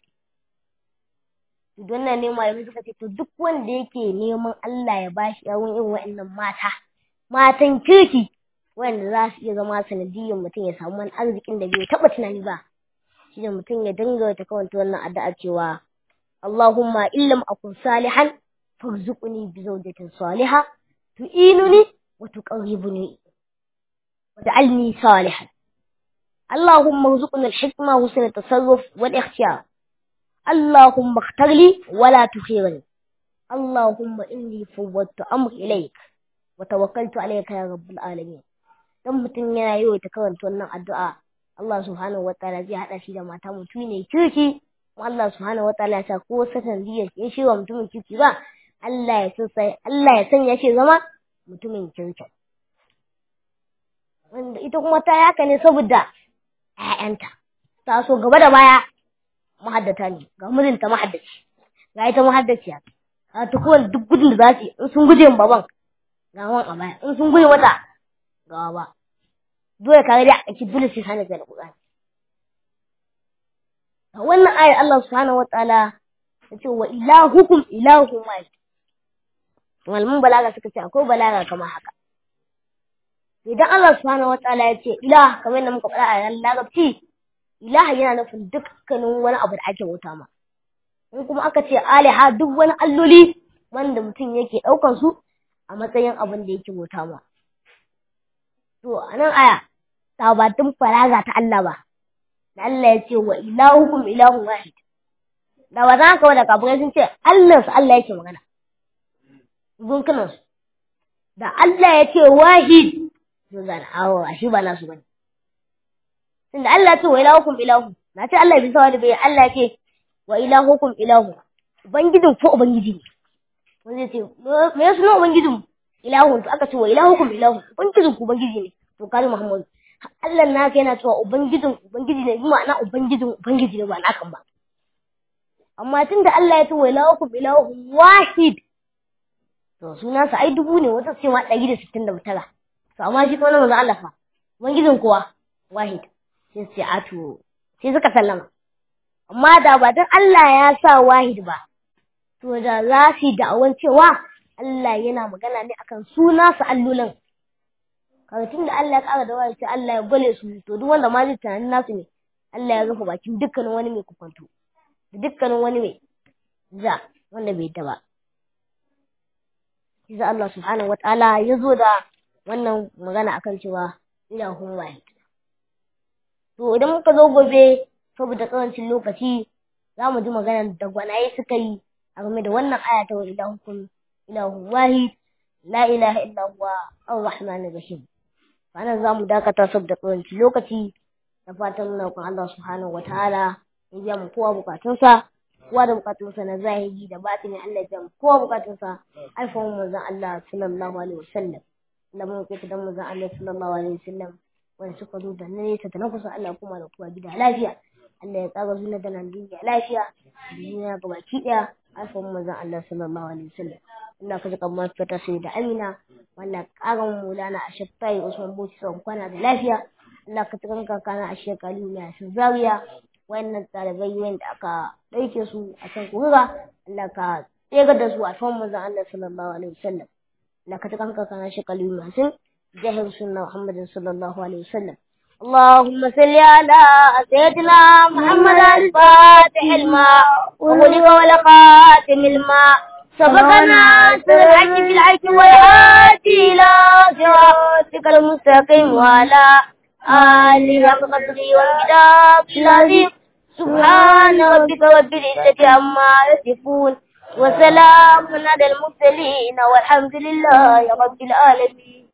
Speaker 1: don nan ne malamai suka ce to duk wanda yake neman Allah ya bashi yawon irin wa'annan mata matan kirki wanda za su iya zama sanadiyyar mutum ya samu wani arzikin da bai taɓa tunani ba shi ne mutum ya dinga ta kawanta wannan addu'a cewa Allahumma illam akun salihan farzuqni bi zawjatin salihah tu'inuni wa tuqarribuni wa ja'alni salihan Allahumma arzuqni al-hikma wa husna tasarruf wal ikhtiyar Allahumma ikhtar li wa la tukhirni Allahumma inni fawwadtu amri ilayk wa tawakkaltu alayka ya rabbul alamin dan mutum yana yi ta karanta wannan addu'a Allah subhanahu wataala zai hada shi da mata mutum ne kirki Allah subhanahu wataala ya sa ko satan zai ya shi wa mutumin kirki ba Allah ya san sai Allah ya sanya shi zama mutumin kirki wanda ita kuma ta yaka ne saboda ƴaƴanta ta so gaba da baya mahaddata ne ga mijinta mahaddaci ga ita mahaddaciya ga ta kowane duk gudun da za su yi in sun guje baban ga wan a baya in sun guje mata gawa ba dole ka ga a ki dole sai sanin da Qur'ani a wannan ayar Allah subhanahu wataala ya ce wa ilahukum ilahun wahid malamin balaga suka ce akwai balaga kamar haka idan Allah subhanahu wataala ya ce ilah kamar yadda muka faɗa a yan larabci ilah yana nufin dukkanin wani abu da ake bauta ma in kuma aka ce aliha duk wani alloli wanda mutum yake ɗaukan su a matsayin abin da yake bauta ma To, a nan aya, ta batun faraga ta Allah ba, da Allah ya ce wa ilahukum ilahun wahid. Da ba za ka wada kafirai sun ce Allah su Allah yake magana. Gunkunan su. Da Allah ya ce wahid, sun zana awo a shi ba nasu bane. Tunda Allah ya ce wa ilahukum ilahu, na ce Allah bisa wani bai Allah ya ce wa ilahukum ilahu. Ubangijin ko Ubangiji ne. Wanda ya ce, me ya suna Ubangijin ilahun to aka ce wa ilahukum ilahun ubangijin ku ubangiji ne to kare muhammadu Allah na kai yana cewa ubangijin ubangiji ne bi ma'ana ubangijin ubangiji ne ba na kan ba amma tunda Allah ya ce wa ilahukum ilahun wahid to suna sa ai dubu ne wata ce ma 169 to amma shi kuma manzo Allah fa ubangijin kuwa wahid sai sai a to sai suka sallama amma da ba dan Allah ya sa wahid ba to da za su yi da'awan cewa Allah yana magana ne akan suna su allolin kaga tunda Allah ya kara da wahid sai Allah ya gole su to duk wanda ma zai tunanin nasu ne Allah ya rufe bakin dukkanin wani mai kufanto da dukkanin wani mai za wanda bai ta ba Isa Allah subhanahu wa ta'ala ya zo da wannan magana akan cewa ilahun wahid. To idan muka zo gobe saboda karancin lokaci za mu ji magana da gwanaye suka yi a game da wannan aya ta wa ilahukum ilahun wahid la ilaha illa huwa ar-rahmanir rahim. Wannan za mu dakata saboda karancin lokaci da fatan muna kun Allah subhanahu wa ta'ala ya biya mu kowa bukatunsa kowa da bukatunsa na zahiri da batini Allah ya biya kowa bukatunsa alfahun manzon Allah sallallahu alaihi wasallam da mun kai da manzon Allah sallallahu alaihi wasallam wanda suka zo da nesa da na kusa Allah kuma da kowa gida lafiya Allah ya tsaga zuwa da nan duniya lafiya duniya ga baki daya alfahun manzon Allah sallallahu alaihi wasallam Allah ka jika mu fita sai da Amina wanda karan mulana a shafai Usman Bauchi sau kwana da lafiya Allah ka tukan kakana a shekaru ne a Zaria wannan ɗalibai wanda aka ɗauke su a can kurura Allah ka tsegar da su a tuwan manzon Allah sallallahu alaihi wasallam Allah ka tukan kakana shekaru masu jahil sunna Muhammadin sallallahu alaihi wasallam اللهم صل على سيدنا محمد الفاتح الماء وغلق ولقاتم الماء سبقنا سرعك في العيش والهادي إلى صراطك المستقيم وعلى آله وقدره والكتاب العظيم سبحان ربك رب العزة عما يصفون وسلام على المرسلين والحمد لله رب العالمين